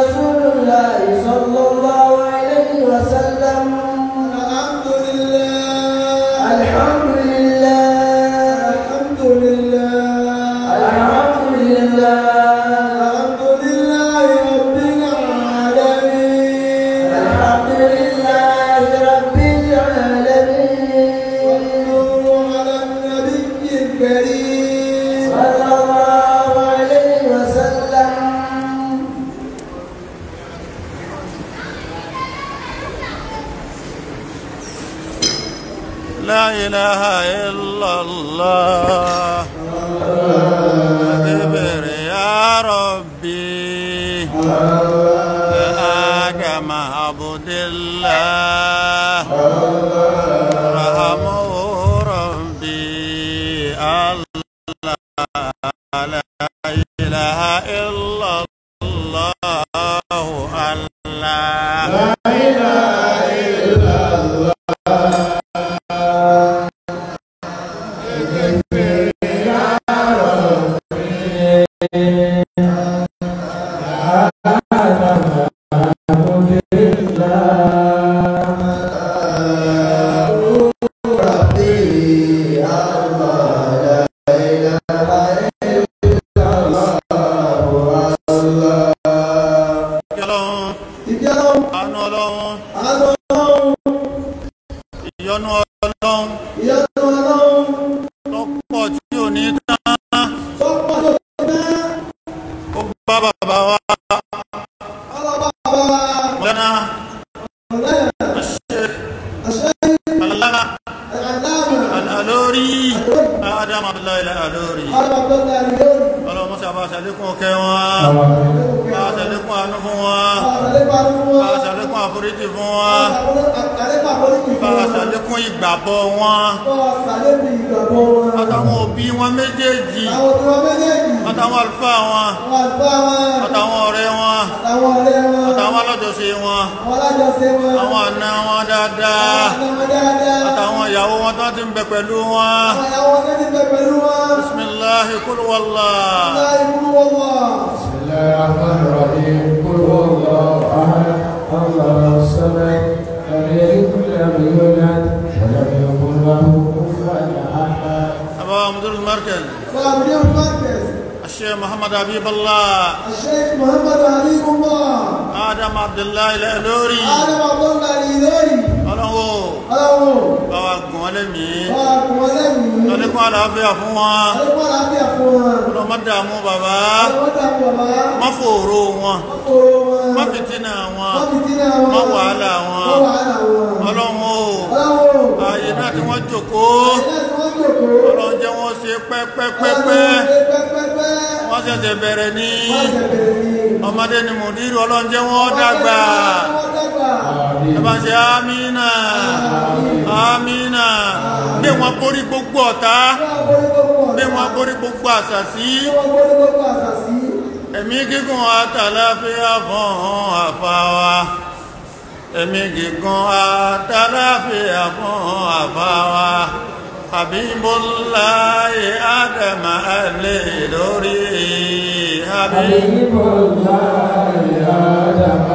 رسول الله صلى الله عليه وسلم الحمد لله الحمد لله الحمد لله الحمد لله الحمد لله رب العالمين الحمد لله رب العالمين صلوا على النبي الكريم صلى الله عليه وسلم لا إله إلا الله اغفر يا ربي يا آدم عبد الله رحمه ربي الله لا إله إلا الله الله Ọlọ́run, ìjẹun àánú Ọlọ́run, àánú ọlọ́run ìyọ́nú Ọlọ́run ìyanu ọlọ́run lọ́pọ̀ tí ò ní tán tó pọ̀ tó dé ó bá bàbá wa ọlọ́ba bàbá mọ́lẹ́nà ọ̀lẹ́ ṣe àṣẹ alára àdáàmà alórí Adam Abdullahi alórí ọlọ́ba tó dárí lórí ọlọ́mọ sábà ṣàlékún ọkẹ́ wọn bá ṣàlékún àánú fún wọn àlépa fún bá wọn ṣàlékún àforíjì fún wọn àlépa polisi bá fún wọn ṣàlékún ìgbàgbọ́ wọn bọ́ sàlébi ìgbàgbọ́ wọn àtàwọn òbí wọn méjèèjì àwọn tí wọ́n méjèèjì àtàwọn àlùfáà wọn àwọn àlùfáà wọn àtàwọn ọ̀rẹ́ wọn àtàwọn ọ̀rẹ́ wọn àtàwọn alájọṣe wọn àwọn alájọṣe wọn àwọn àna wọn dáadáa àwọn ọmọ dáadáa àtàwọn ìyàwó wọn tó ti ń bẹ pẹ̀lú wọn àwọn ìyàwó wọn ti bẹ pẹ̀lú wọn bisimilahi kul wallah láì fún wọn wọ̀. بسم الله الرحمن الرحيم قل هو الله احد الله الصمد لم يلد ولم يولد ولم يكن له كفوا احد أبا مدير المركز فمدير المركز الشيخ محمد حبيب الله الشيخ محمد عليم الله آدم عبد الله الألوري آدم عبد الله الإيلوري ọlọ́wọ́ ọlọ́run báwa gùn wọn lẹ́mìí wà kún wọn lẹ́yìn lọ́lẹ́kùn àlàáfíà fún wọn alẹ́kùn àlàáfíà fún wọn ọlọ́mọ dààmú bàbá àwọn dàpọ̀ bàbá má fòòró wọn kóró wọn má fìtínà wọn wọ́n fi dínà wọn má wàhálà wọn wọ́n wàhálà wọn ọlọ́wọ́ ọlọ́run ààyè náà tí wọ́n jókòó ilé tí wọ́n jòkó ọlọ́run jẹ́ wọ́n ṣe pẹ́pẹ́pẹ́pẹ́ pẹ́pẹ́pẹ́ wọ́n ṣẹ̀ṣẹ̀ bẹ̀rẹ̀ ní wọ́n ṣe bẹ̀rẹ̀ ní ọmọdé ni mùdírù ọlọ́run jẹ́ wọ́n dàgbà wọ́n dàgbà ẹ bá ṣe amínà amínà bí wọ́n borí gbogbo ọ̀tá wọ́n borí gbogbo ọ̀tá bí wọ́n borí gbogbo àṣàsí wọ́n borí gbogbo àṣàṣì ẹ̀mí gígùn àtàláfíà fún àfáwà ẹ̀mí gígùn àtàláfíà fún àfáwà Habibullahi Adam alẹ́ lórí Habib. حبيب الله آدم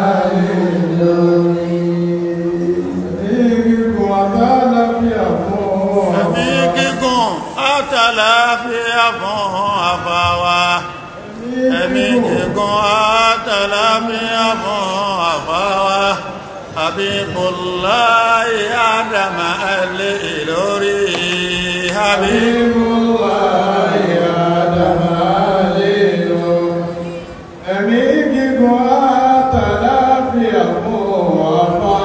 ẹ̀mí gígùn àtàláfíà fún àfáwà ẹ̀mí gígùn àtàláfíà fún àfáwà Habibullahi Adam alẹ́ lórí Habib. Ẹ̀mí gígùn àtàláfíà fún ọ̀fà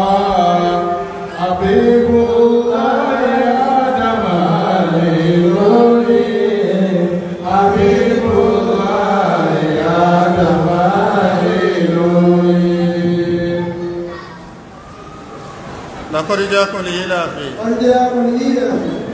àbíkú láyé àdàmà lè lórí àbíkú láyé àdàmà lè lórí. لقد جاءكم لإلاف wọ́n jẹ́ akọ̀nìyàn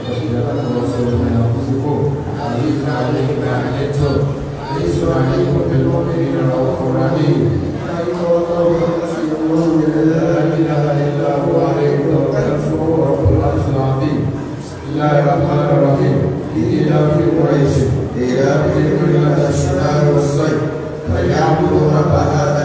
بسم الله الرحمن الرحيم إلى في قريش إلى في كل الشمال والصيف فليعبدوا رب هذا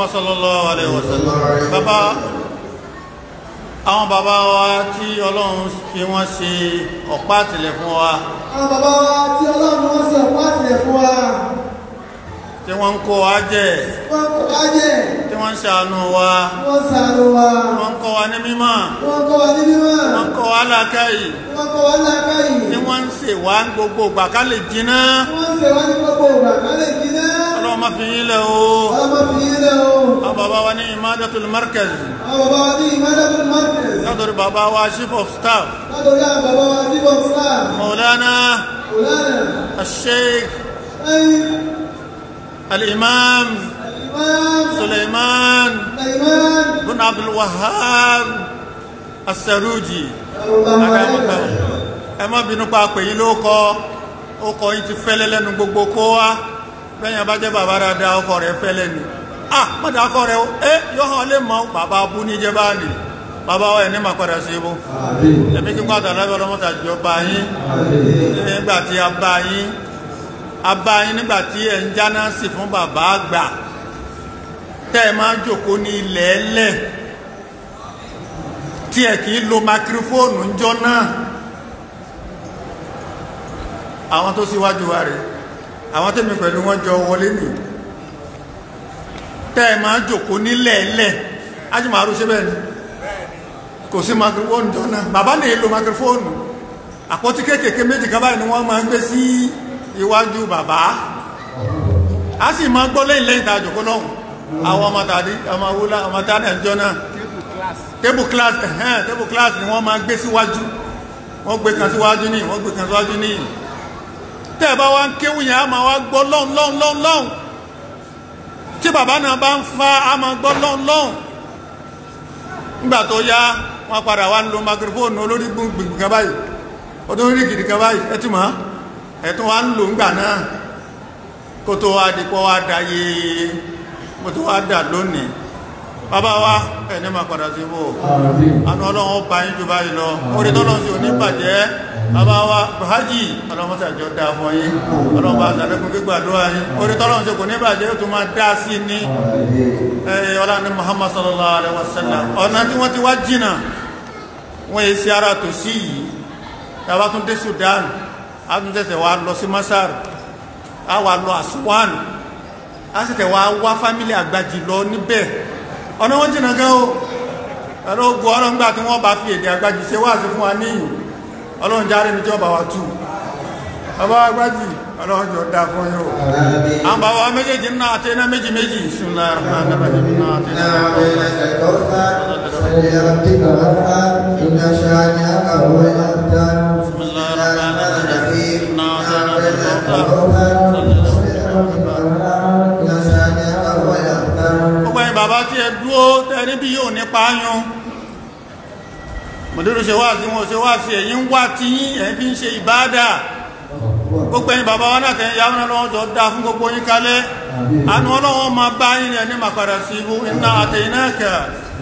sallallahu alaihi wasallam bàbá àwọn bàbá wa tí ọlọ́run fi wọ́n ṣe ọ̀pá àtìlẹ̀ fún wa àwọn bàbá wa tí ọlọ́run wọ́n sọ wá tilẹ̀ fún wa tí wọ́n ń kó wa jẹ wọ́n kọ́ wá jẹ́ tí wọ́n ń ṣàánú wa wọ́n ṣàánú wa wọ́n ń kọ́ wa ní mímọ́ wọ́n kọ́ wa ní mímọ́ wọ́n ń kọ́ wa lákàyè wọ́n kọ́ wa lákàyè tí wọ́n ń ṣe wá gbogbo ìgbà ká lè jiná wọ́n ṣe wá ní gbogbo ìgbà ká lè jiná ọlọ́run má fi yín lẹ̀ o ọmọ fi yín lẹ́ o àwọn bàbá wa ní imadatul markaz àwọn bàbá wa ní ìmọ̀lẹ́bùn market látọ̀rí bàbá wa chief of staff látọ̀rí àwọn bàbá wa ní bọ́ksá maulana ọ̀lànà الشيخ ẹ̀yìn الإمام imam سليمان imam بن عبد الوهاب السروجي ọ̀lànà ẹ má bínú pa pè yín ló kọ ó kọ yín ti fẹ́lẹ́ lẹ́nu gbogbo kó wá lẹ́yìn bá jẹ́ bàbá dáadáa ọkọ rẹ̀ fẹ́lẹ́ ni ah mọ́dà ọkọ rẹ̀ ẹ yọ hàn lè mọ bàbá abú ní jẹ́ báàlì bàbá wa ẹ̀ ní màá padà sí ibú ẹ̀mí kí n pàtàkì lábẹ́ ọlọ́mọ́ta jọ bá yín nígbà tí a bá yín a bá yín nígbà tí ẹ̀ ń jáná sí fún bàbá àgbà tẹ́ ẹ máa jòkó ní ilẹ̀ ẹlẹ̀ tí ẹ kì í lo makirifóònù ńjọ́ náà àwọn tó síwájú wa rẹ̀ àwọn tẹ́mi pẹ̀lú wọn jọ wọlé nì tẹ́ ẹ máa jòkó nílẹ̀ ẹlẹ̀ ájùmọ̀rú ṣe bẹ́ẹ̀ ni kò sí makirifóònù jọ náà bàbá lè lo makirifóònù àpótí kéékèèké méjì kan báyìí ni wọ́n máa ń gbé sí iwájú bàbá a sì máa gbọ́ lẹ́yìn lẹ́yìn tá a jòkó lọ́hùn àwọn ọmọ tàbí ọmọ wúlá ọmọ tàbí ẹjọ́ náà table class ẹ̀hẹ́n table class ni wọ́n máa gbé síwájú wọ́n gbé kan síwájú ní wọ́n gbé kan síwájú ní tẹ́ ẹ bá wá ń kéwù yẹn a máa wá gbọ́ lọ́hùn lọ́hùn lọ́hùn lọ́hùn tí bàbá náà bá ń fa a máa gbọ́ lọ́hùn lọ́hùn nígbà tó yá wọ́n padà wá ń lo microphone olórí gbùngbùn kan báyìí ọdún orí gidi kan báyìí ẹ ti mọ̀ ẹ tún wá ń lò ńgbà náà kó tó wá di pọ́ wá dayé kó tó wá dà lónìí bàbá wa ẹni máa padà sí bò àánú ọlọ́run ó bá yín jù báyìí lọ orí tọ́lọ́run sí òní bàjẹ́ bàbá wa buhaji ọlọ́run sàjọ dá fún yín ọlọ́run bá sàlékún gbígbàdúrà yín orí tọ́lọ́run sí kò ní bàjẹ́ ó tún máa dá sí ní ọlá ní muhammad sallallahu alaihi wasallam ọ̀nà tí wọ́n ti wá jìnnà wọ́n yé sí ara tòsí yìí tàbá tún dé sudan a tún tẹ̀sẹ̀ wá lọ sí masar a wà lọ aswan a sì tẹ̀ wá wá fámílì àgbàjì lọ níbẹ̀ ọ̀nà wọ́n jìnà gan o ẹ̀rọ ogun ọlọ́run gbà tí wọ́n bá fi èdè àgbàjì ṣe wá sí fún wa níyìn ọlọ́run járe ní tí wọ́n bá wa tú bàbá àgbàjì ọlọ́run jọ dá fún yóò àwọn bàbá wa méjèèjì náà àti iná méjì méjì ìsúnlá gbogbo ẹ̀yin bàbá tí ẹ dúó tẹ́rí bí yóò nípa yún mọ̀dúrú ṣe wá sí wọn ṣe wá sí ẹ̀yin wá tí ẹ̀yin fi ń ṣe ìbádà gbogbo ẹ̀yin bàbá wọn náà yà wọn lọ́wọ́ jọ dá fún gbogbo yín kalẹ̀ àánú ọlọ́wọ́ ma bá yín ẹni mà padà sí ibú iná àtẹ̀yìnáka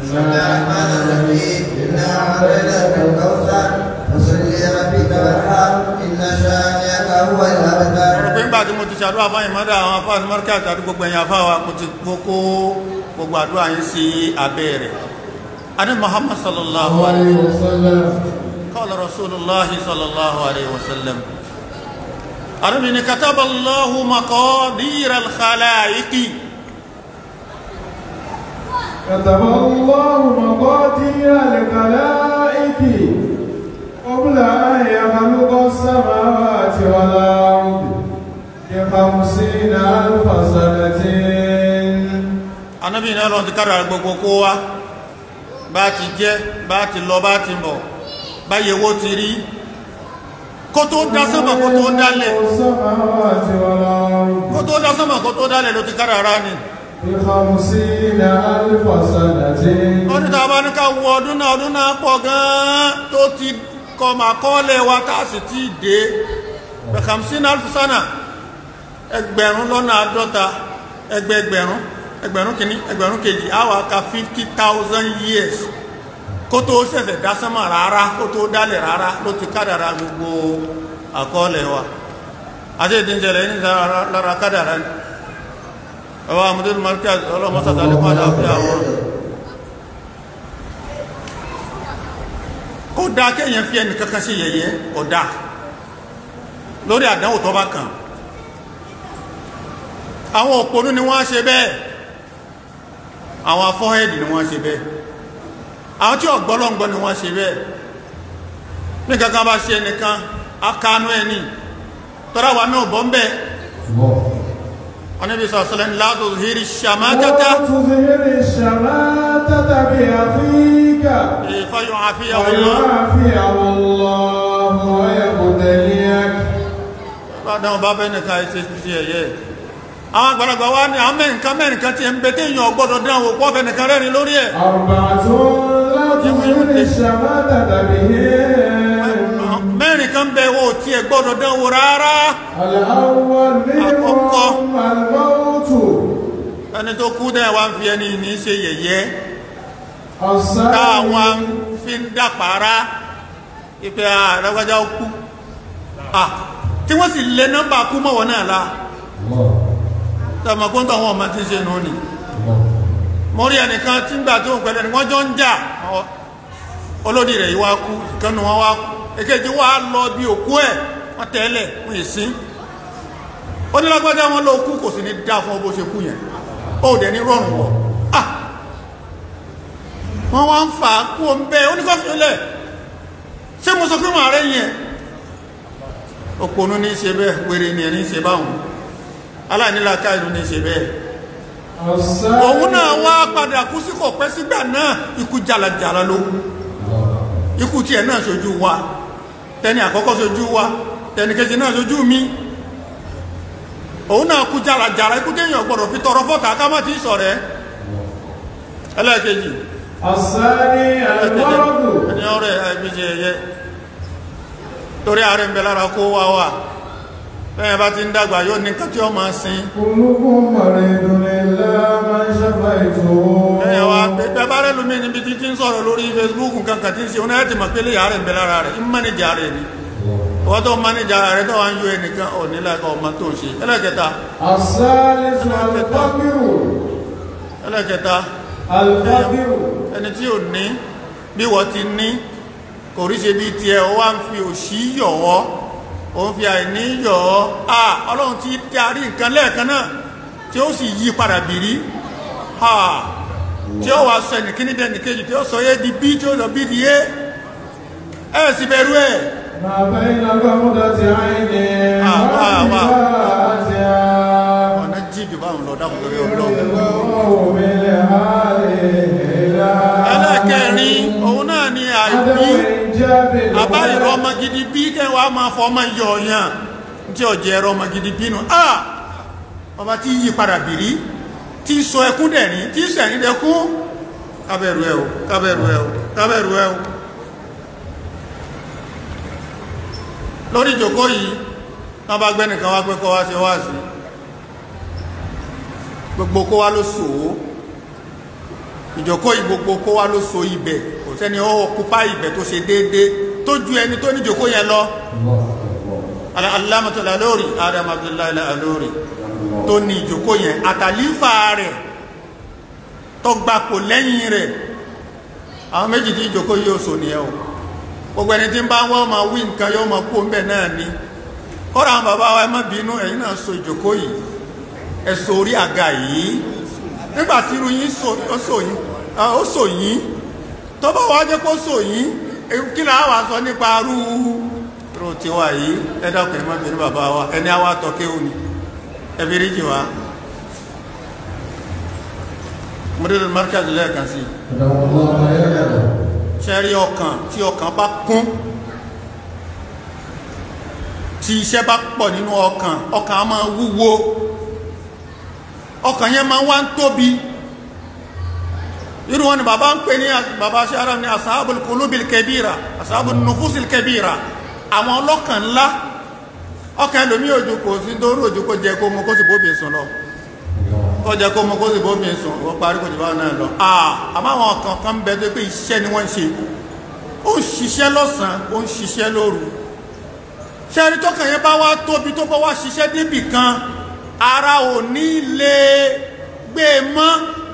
ọ̀rọ̀ pé ńgbà tí mo ti ṣàdúrà fáyìn mọ́dá àwọn afáàní mọ́ríkà àti gbogbo ẹ̀yin afáwa mo ti gbókó gbogbo àdúrà yín sí abẹ́ rẹ̀ adé muhammad sallallahu alaihi wa sallam qala rasulullahi sallallahu alaihi wa sallam arabi ni kataba allahu maqadir al-khalaiqi كتب الله مقاتل الخلائق قبل أن يخلق السماوات والأرض بخمسين ألف سنة anabi ní ọlọ́run ti kára gbogbo kó wá bá ti jẹ́ bá ti lọ bá ti bọ̀ báyẹ̀ wó ti rí kó tó dá sánmà kó tó dálẹ̀ السماوات والأرض kó tó dá sánmà kó tó dálẹ̀ ló ti kára ara ni بخمسين ألف سنة ọdún tàbá ní ká wọ ọdún náà ọdún náà pọ̀ gan-an tó ti kọmà kọ́lẹ̀ wa tá a sì ti dé bẹ̀kàmsí náà fúsánà ẹgbẹ̀rún lọ́nà àádọ́ta ẹgbẹ̀gbẹ̀rún ẹgbẹ̀rún kìíní ẹgbẹ̀rún kejì àwa ka fifty thousand years kó tó ṣẹ̀ṣẹ̀ dá sánmà rárá kó tó dálẹ̀ rárá ló ti kádàrá gbogbo àkọọ́lẹ̀ wa àti ìdíjẹ̀lẹ̀ ní lára kádàrá ni ẹwà àmúdínú markaz ọlọ́mọ́sàtà lẹ́kọ́ àdáfíà wọn kò dá kéèyàn fi ẹnì kankan sí yẹ̀yẹ́ kò dá lórí àdánwò tó bá kàn àwọn òpónú ni wọ́n ṣe bẹ́ẹ̀ àwọn afọ́hẹ́dì ni wọ́n ṣe bẹ́ẹ̀ àwọn tí ọ̀gbọ́lọ́ngbọ́ ni wọ́n ṣe bẹ́ẹ̀ ní kankan bá ṣe ẹnìkan akánú ẹni tọ́ra wa náà bọ́ ń bẹ́ẹ̀ Ànábì sọ̀sọ̀lẹ̀ لا تظهر الشماتة تظهر الشماتة بأخيك فيعافيه الله ويعافيه الله ويبتليك bádán bá bẹ́ẹ̀ nìkan ṣe sí ẹ̀yẹ́ àwọn àgbàlagbà wá ní àwọn mẹ́rinkan mẹ́rinkan tí ẹ ń bẹ tí èèyàn ọgbọ́dọ̀ dán wò pọ́ fẹ́nìkan rẹ́rin lórí ẹ̀ أربعة لا تظهر الشماتة بهم mẹ́rinkan bẹ wo tí ẹ gbọ́dọ̀ dán wò rárá الأول أكوكو. منهم الموت ẹni tó kú dẹ́ wá ń fi ẹni ní ṣe yẹ̀yẹ́ الثاني táwọn fi ń dàpàrá ìpẹ́ àrẹ́gbájá ó kú Ah, tí wọ́n sì lé nọ́mbà kú mọ́wọ́ náà la tọmọkún tó àwọn ọmọ tí ń ṣe nù ní mo rí ẹnìkan tí ń gbà tó ń pẹ̀lẹ̀ ni wọ́n jọ ń jà ọ- olódì rẹ̀ yìí wá kú ìkànnì wọn wá kú èkejì wá lọ bí òkú ẹ̀ wọ́n tẹ́lẹ̀ wọ́n yìí sí onílágbájá wọn ló kú kò sí ní dá fún ọ bó ṣe kú yẹn ó dẹ̀ ní rọrùn wọ̀ ah wọ́n wá ń fà á kú òun bẹ́ẹ̀ oníkọ́fílẹ̀ ṣé mo sọ pé màá rẹ̀ yẹn òpònú ní ṣe bẹ́ẹ̀ wèrè ní ẹni ṣe báwọn aláìníláàká ìlú ní ṣe bẹ́ẹ̀ الثاني òun náà wá padà kú sí kò pẹ́ sígbà náà ikú jàlàjàlà ló kú ikú tí ẹ̀ náà ṣojú wa tẹni àkọ́kọ́ ṣojú wa tẹni kejì náà ṣojú mi òun náà kú jàlàjàlà ikú téèyàn gbọ́dọ̀ fi tọrọ fọ́ta ká má ti sọ̀rẹ́ ẹlẹ́ẹ̀kejì الثاني المرض ẹni ọ̀rẹ́ ẹbí ṣe ẹyẹ torí ààrẹ ń bẹ lára kó wá wà bẹ́ẹ̀ bá ti ń dàgbà yóò ní kàtí ọmọ sin كلكم مريض إلا من شفيته ẹ̀yà wa bẹ́ẹ̀ bá rẹ̀ lómi níbi tí tí ń sọ̀rọ̀ lórí Facebook nǹkan kàtí ń ṣe oní ẹ̀tì mọ̀ pé lè ààrẹ ń bẹ lára rẹ̀ ń mẹ́nìjà rẹ̀ ni ọwọ́ tó mẹ́nìjà rẹ̀ tó wá ń yọ ẹnìkan ò ní láìka ọmọ tó ń ṣe ẹlẹ́kẹta الثالث الفقر ẹlẹ́kẹta الفقر ẹni tí ò ní bí wọ́n ti ní kò rí ṣe bí tiẹ̀ ó wá ń fi òṣì yọ̀ ọ́ ó ń fi àìní yọ̀ ọ́ à ọlọ́run ti darí nǹkan lẹ́ẹ̀kan náà tí ó sì yí padà bìrí ha tí ó wà sọ ẹnìkíní dẹni kejì tí ó sọ yé di bí tí ó sọ bí di yé ẹ sì bẹ̀rù ẹ̀ ما بين غمضة عين آه، آه، آه. وفتحها ọ̀nà jíjù báwọn lọ dákùn lórí ọlọ́run الله بالحال إلى ẹlẹ́kẹrin òun náà ni عدم àìbí إنجاب àbá ìrọ الولد ọmọ gidi bí kẹwàá máa fọ ọmọ yọ ọyàn tí ọjẹ ẹrọ ọmọ gidi bínú ah ọba tí yí padà bìrí tí sọ ẹkún dẹ̀rín tí sọ ẹ̀rín dẹkún kábẹ̀rù ẹ o kábẹ̀rù ẹ o kábẹ̀rù ẹ o lórí ìjòkó yìí wọ́n bá gbẹ́nìkan wá pé kọ́ wá ṣe wá sí gbogbo kó wá ló sòó ìjòkó yìí gbogbo kó wá ló so ibẹ̀ kò sẹ́ni ó kúpá ibẹ̀ tó ṣe déédé tó ju ẹni tó ní ìjòkó yẹn lọ alámọ̀tọ́lá lórí adam abdullahi alórí tó ní ìjòkó yẹn àtàlífà rẹ̀ tó gbapò lẹ́yìn rẹ̀ àwọn méjì tí ìjòkó yóò so nìyẹn o gbogbo ẹni tí ń bá wọ́n máa wí nǹkan yóò máa kó ń bẹ̀ náà ni kọ́ra àwọn bàbá wa ẹ má bínú ẹ̀yin náà so ìjòkó yìí ẹ so orí àga yìí nígbà tí irú yín so ó so yín ah, ó so yín tó bá wá jẹ́ kó so yín eh, kí là á wà sọ nípa arú rò tí wà yìí ẹ dákun ẹ má bínú bàbá wa ẹni àwa tọ́kẹ́ òní ẹ fi rí jì wá mọ́tò markaz lẹ́ẹ̀kan sí i الله يعلم ṣẹ́rí ọkàn tí ọkàn bá kún tí iṣẹ́ bá pọ̀ nínú ọkàn ọkàn á máa wúwo ọkàn yẹn máa wá ń tóbi irú wọn ni bàbá ń pè ní bàbá ṣára ní asáàbùl kulubil kẹbíra asáàbùl nufusil kẹbíra àwọn ọlọ́kàn ńlá ọkàn ẹlòmí òjò kò sí dóró òjò kó jẹ kó mú kó sì bóbi sùn lọ kó jẹ kó mú kó sì bóbi sùn ó parí kò jù bá náà lọ àmọ́ àwọn kan kan ń bẹ tó pé iṣẹ́ ni wọ́n ń ṣe ó ń ṣiṣẹ́ lọ́sàn-án ó ń ṣiṣẹ́ lóru ṣẹ́rí tọ́kàn yẹn bá wá tóbi tó bá wá ṣiṣẹ́ débì kan ara ò ní lè gbé e mọ́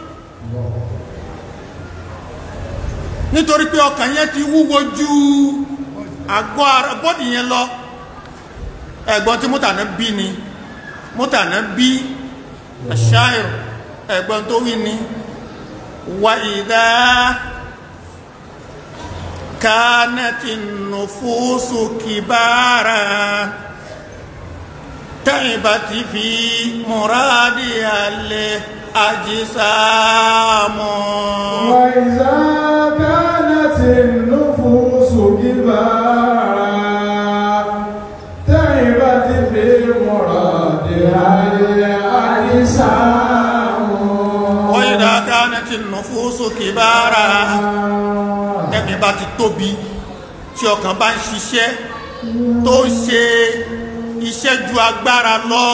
nítorí pé ọkàn yẹn ti wúwo ju àgọ́ ara bọ́dì yẹn lọ ẹ̀gbọ́n tí mútànà bí ni mútànà bí àṣáìrò ẹ̀gbọ́n tó wí ni wà ìdá كانت النفوس كبارا تعبت في مرادها الأجسام وإذا كانت النفوس كبارا تعبت في مرادها الأجسام وإذا كانت النفوس كبارا ẹ̀mí bá ti tóbi tí ọkàn bá ń ṣiṣẹ́ tó ń ṣe iṣẹ́ ju agbára lọ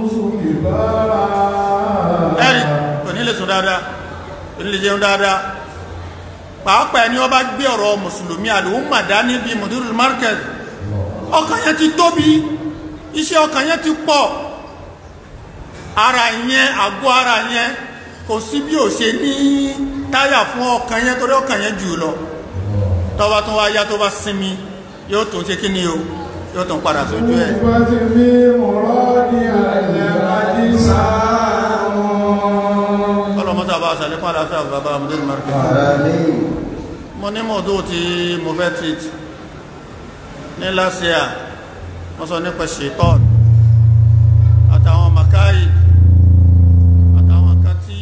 ẹ̀rì kò ní lè sùn dáadáa kò ní lè jẹun dáadáa pàápàá ẹni wọ́n bá gbé ọ̀rọ̀ mùsùlùmí àlùmọ̀ dání bíi mudirul market ọkàn yẹn ti tóbi iṣẹ́ ọkàn yẹn ti pọ̀ ara yẹn àgọ́ ara yẹn kò sí bí ò ṣe ní táyà fún ọkàn yẹn torí ọkàn yẹn jù lọ tọ́wọ́ tó wá yá tó bá sinmi yóò tó ṣe kí ni o yóò tó padà sójú ẹ̀ تعبت في مرادها الأجسام ọlọ́mọ́ta bá ṣàlékún àlàáfíà bàbá mudirul market mo ní mọ̀dó tí mo fẹ́ treat ní last year wọ́n sọ nípa ṣetán àtàwọn makai àtàwọn kan tí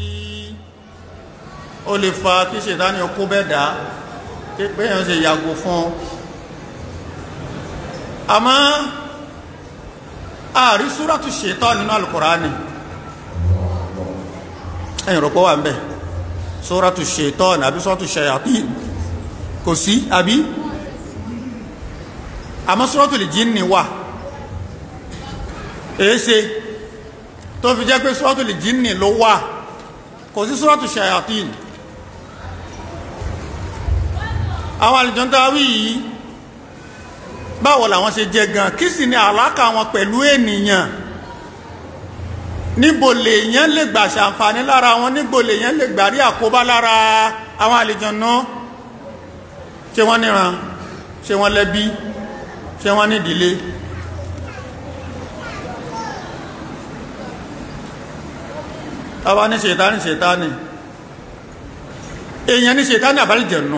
ó lè fa kí ṣètánì okó bẹ́ẹ̀dá tí péyàn ṣe yàgò fún àmọ́ ààrí súrátù ṣetán nínú alukùránì ẹ̀yìn rọ̀pọ̀ wà ń bẹ̀ súrátù ṣetán àbí súrátù ṣayatín kò sí àbí àmọ́ suratul jinni wà èése tó fi jẹ́ pé suratul jinni ló wà kò sí suratul shayatin àwọn àlìjọ́ntàwí yìí báwo làwọn ṣe jẹ gan kí sì ni àlákà wọn pẹ̀lú ènìyàn níbo lèèyàn lè gbà ṣàǹfààní lára wọn níbo lèèyàn lè gbà rí àkóbá lára àwọn àlìjọ́nà ṣé wọ́n níran ṣé wọ́n lẹ́bí ṣé wọ́n nídìílé tàbá ní ṣètánì ṣètánì èèyàn ní ṣètánì àbálìjẹ̀nú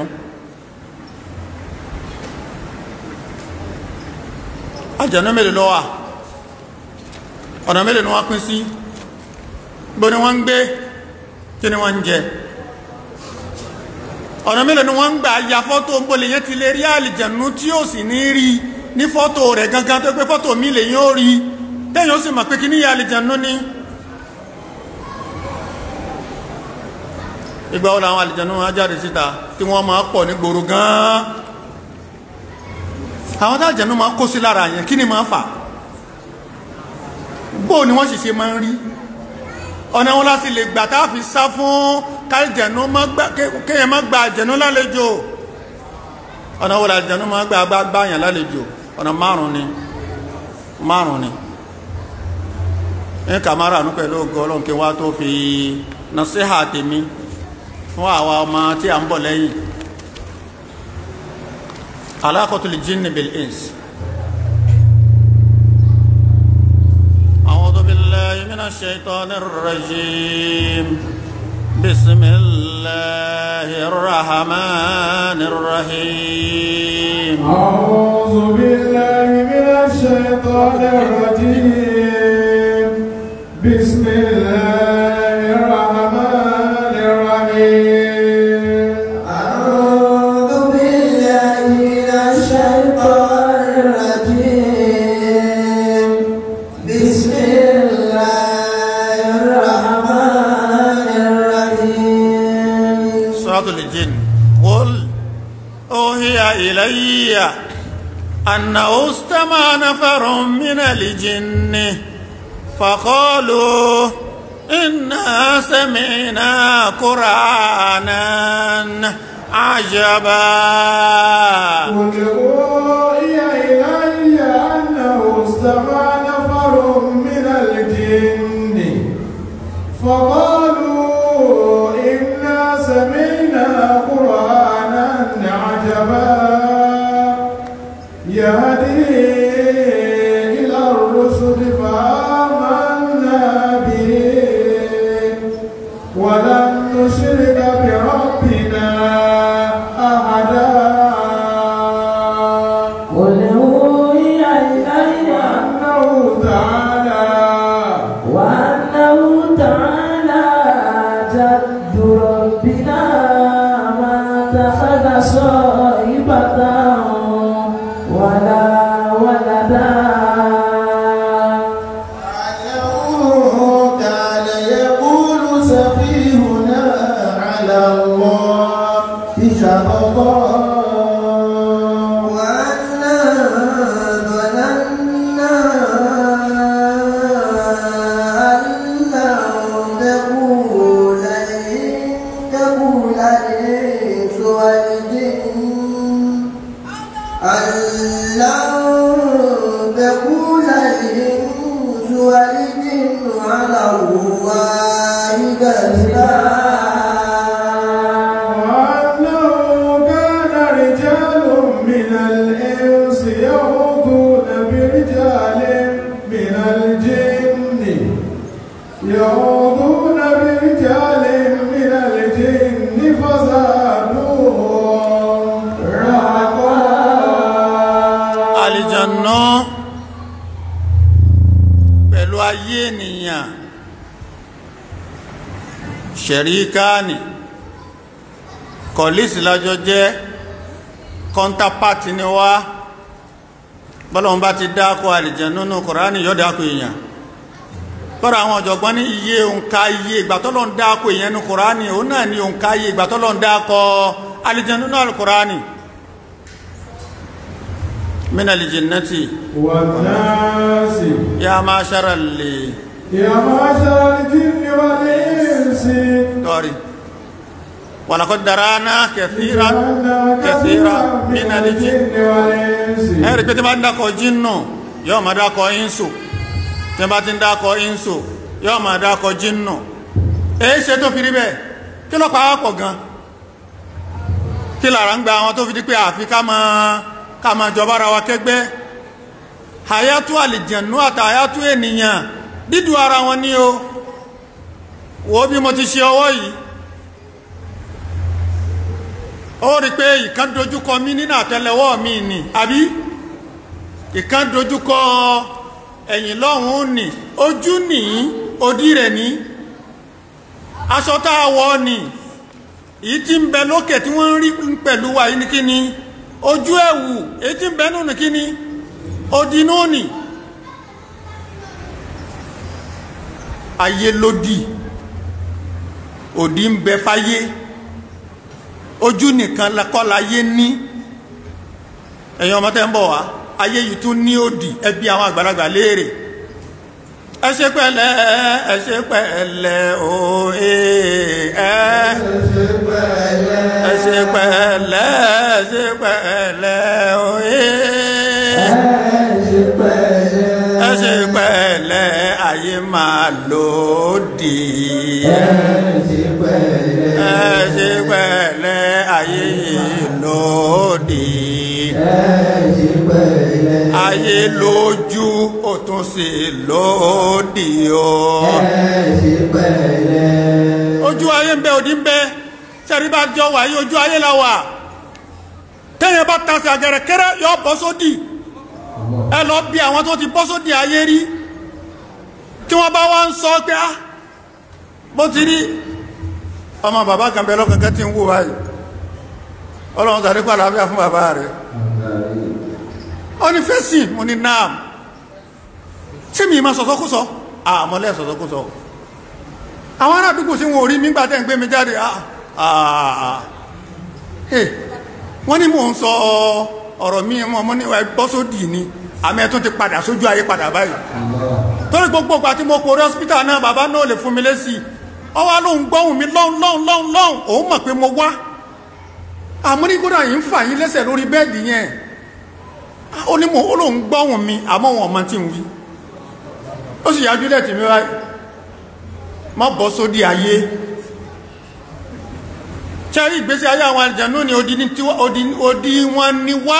àjẹ̀nú mélòó ló wà ọ̀nà mélòó ni wọ́n pín sí bó ni wọ́n ń gbé kí ni wọ́n ń jẹ ọ̀nà mélòó ni wọ́n ń gbà ya fọ́tò ń bolè yẹn ti lè rí àlìjẹ̀nú tí ó sì ní rí ní fọ́tò rẹ̀ gangan tó pé fọ́tò mi lè yín ó rí tẹ́yìn ó sì mọ̀ pé kí ní ya àlìjẹ̀nú ní ìgbà wo làwọn àlìjẹ̀nú wọn jáde síta tí wọ́n máa pọ̀ ní gbòòrò gan-an àwọn tá àlìjẹ̀nú máa kó sí lára yẹn kí ni máa fà bó ni wọ́n sì ṣe máa ń rí ọ̀nà wọn láti lè gbà tá a fi sá fún kálìjẹ̀nú kéèyàn má gba àjẹ̀nú lálejò ọ̀nà wọn làjẹ̀nú má gba gbáyàn lálejò ọ̀nà márùn ni márùn ni ní kàmárà ní pẹ̀lú ògo ọlọ́run kí wá tó fi nàṣíhà tèmi fún àwa ọmọ tí a ń bọ̀ lẹ́yìn alákọ̀tùlì jinni bil ins أعوذ بالله من الشيطان الرجيم بسم الله الرحمن الرحيم أعوذ بالله من الشيطان الرجيم بسم الله الرحمن الرحيم أعوذ بالله من الشيطان الرجيم بسم الله الرحمن الرحيم سورة الجن قل أوهي إلي أنه استمع نفر من الجن فقالوا إنا سمعنا قرآنا عجبا قل أوحي إلي أنه استمع نفر من الجن فقالوا يقول الإنس والجن على الله كذبا وأنه كان رجال من الإنس يعوذون برجال من الجن يعوذون برجال من الجن فزادوهم رهقا àlìjànà pẹ̀lú ayé ènìyàn ṣẹ̀ríkáàni kọ̀lísì lájọ jẹ́ kọ́ntàpàtì ni wá bọ́lọ̀n bá ti dákọ̀ àlìjànà nínú kọ̀ránì yọ́ dákọ̀ èèyàn bọ́rọ̀ àwọn ọ̀jọ̀gbọ́n ní iye òǹkà iye ìgbàtọ́lọ̀ ń dákọ̀ èèyàn nínú kọ̀ránì òun náà ni òǹkà iye ìgbàtọ́lọ̀ ń dákọ̀ àlìjànà nínú kọ̀ránì من الجنة والناس يا معشر اللي يا معشر الجن والإنس دوري ولقد درانا كثيرا كثيرا من الجن والإنس ẹ̀rí pé tí bá ń dákọ̀ jínú yóò máa dákọ̀ ínsù tí bá ti ń dákọ̀ ínsù yóò máa dákọ̀ jínú èyí ṣe tó fi rí bẹ́ẹ̀ kí ló pàá pọ̀ gan kí lára ń gba àwọn tó fi di pé àfi ká máa ká máa jọba ara wa kẹgbẹ́ àyátú àlìjẹ̀nú àti àyátú ènìyàn dídú ara wọn ní o wo bí mo ti ṣe ọwọ́ yìí ó rí pé ìkan dojúkọ mí nínú àtẹ́lẹwọ́ mi ni àbí ìkan dojúkọ ẹ̀yìn lọ́hùn ní ojú ní òdí rẹ̀ ní aṣọ tá a wọ̀ ní èyí tí ń bẹ lókè tí wọ́n ń rí pẹ̀lú wa yìí ní kí ni ojú ẹ̀wù èyí tí ń bẹ nínú kí ni òdì náà nì ayé lódì òdì ń bẹ fáyé ojú nìkan kọ́ láyé ní ẹ̀yin ọmọ tẹ́ ń bọ̀ wá ayé yìí tún ní òdì ẹbí àwọn àgbàlagbà léèrè ẹ ṣe pẹ̀lẹ́ ẹ ṣe pẹ̀lẹ́ òye ẹ ẹ ṣe pẹ̀lẹ́ ẹ ṣe pẹ̀lẹ́ òye ẹ ṣe pẹ̀lẹ́ ayé máa lòdì ẹ ṣe pẹ̀lẹ́ ayé yìí lòdì ayé lójú ó tún sí lòdì o ojú ayé ń bẹ òdì ń bẹ sẹ́rí bá jọ wà yí ojú ayé la wà tẹ́yẹ bá tasẹ̀ àgẹ̀rẹ̀ kẹ́rẹ́ yọ bọ́ sódì ẹ lọ bí àwọn tó ti bọ́ sódì ayé rí tí wọ́n bá wá ń sọ pé á bó ti rí ọmọ bàbá kan bẹ lọ́kànkẹ́ tí ń wò báyìí ọlọ́run tàbí pàlàáfíà fún bàbá rẹ̀ ó ní fẹ́sìn mo ní náà tí mi ma sọ̀sọ́kúsọ àmọ́lẹ́ sọ̀sọ́kúsọ àwọn ará àdúgbò sí wọn ò rí nígbà tẹ́ ń gbé mi jáde wọ́n ní mò ń sọ ọ̀rọ̀ mi mọ́ mọ́ ní bọ́sódì ni àmì ẹ̀tún ti padà sójú ayé padà báyìí torí gbogbo ìgbà tí mo kò rí hospital náà bàbá náà lè fún mi lésì ọwá lóhun gbọ́hùn mi lọ́hun lọ́hun lọ́hun lọ́hun òun mọ̀ pé mo wá àmọ́ ní kódà yìí ń fà yín lẹ́sẹ̀ lórí bẹ́ẹ̀dì yẹn ó ní mo ó lóhun gbọ́hùn mi àmọ́ wọn ọmọ tí ń wí ó sì yájú lẹ́tì mi wáyé má bọ́ sódì ayé ṣẹ́rí ìgbésí ayé àwọn àjẹ̀nú ni odi wọn ni wá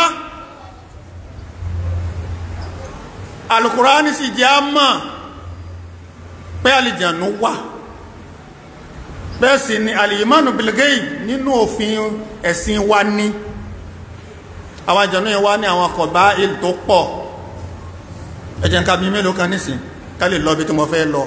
alukurani sì jẹ́ àmà pé àlìjànú wà bẹ́ẹ̀ sì ni alìyìmánu bilgei nínú òfin ẹ̀sìn wa ní àwọn àjànú yẹn wá ní àwọn kọ̀bá ìlú tó pọ̀ ẹjẹ́ nǹkan bí mélòó kan nísìn ká lè lọ bí tí mo fẹ́ lọ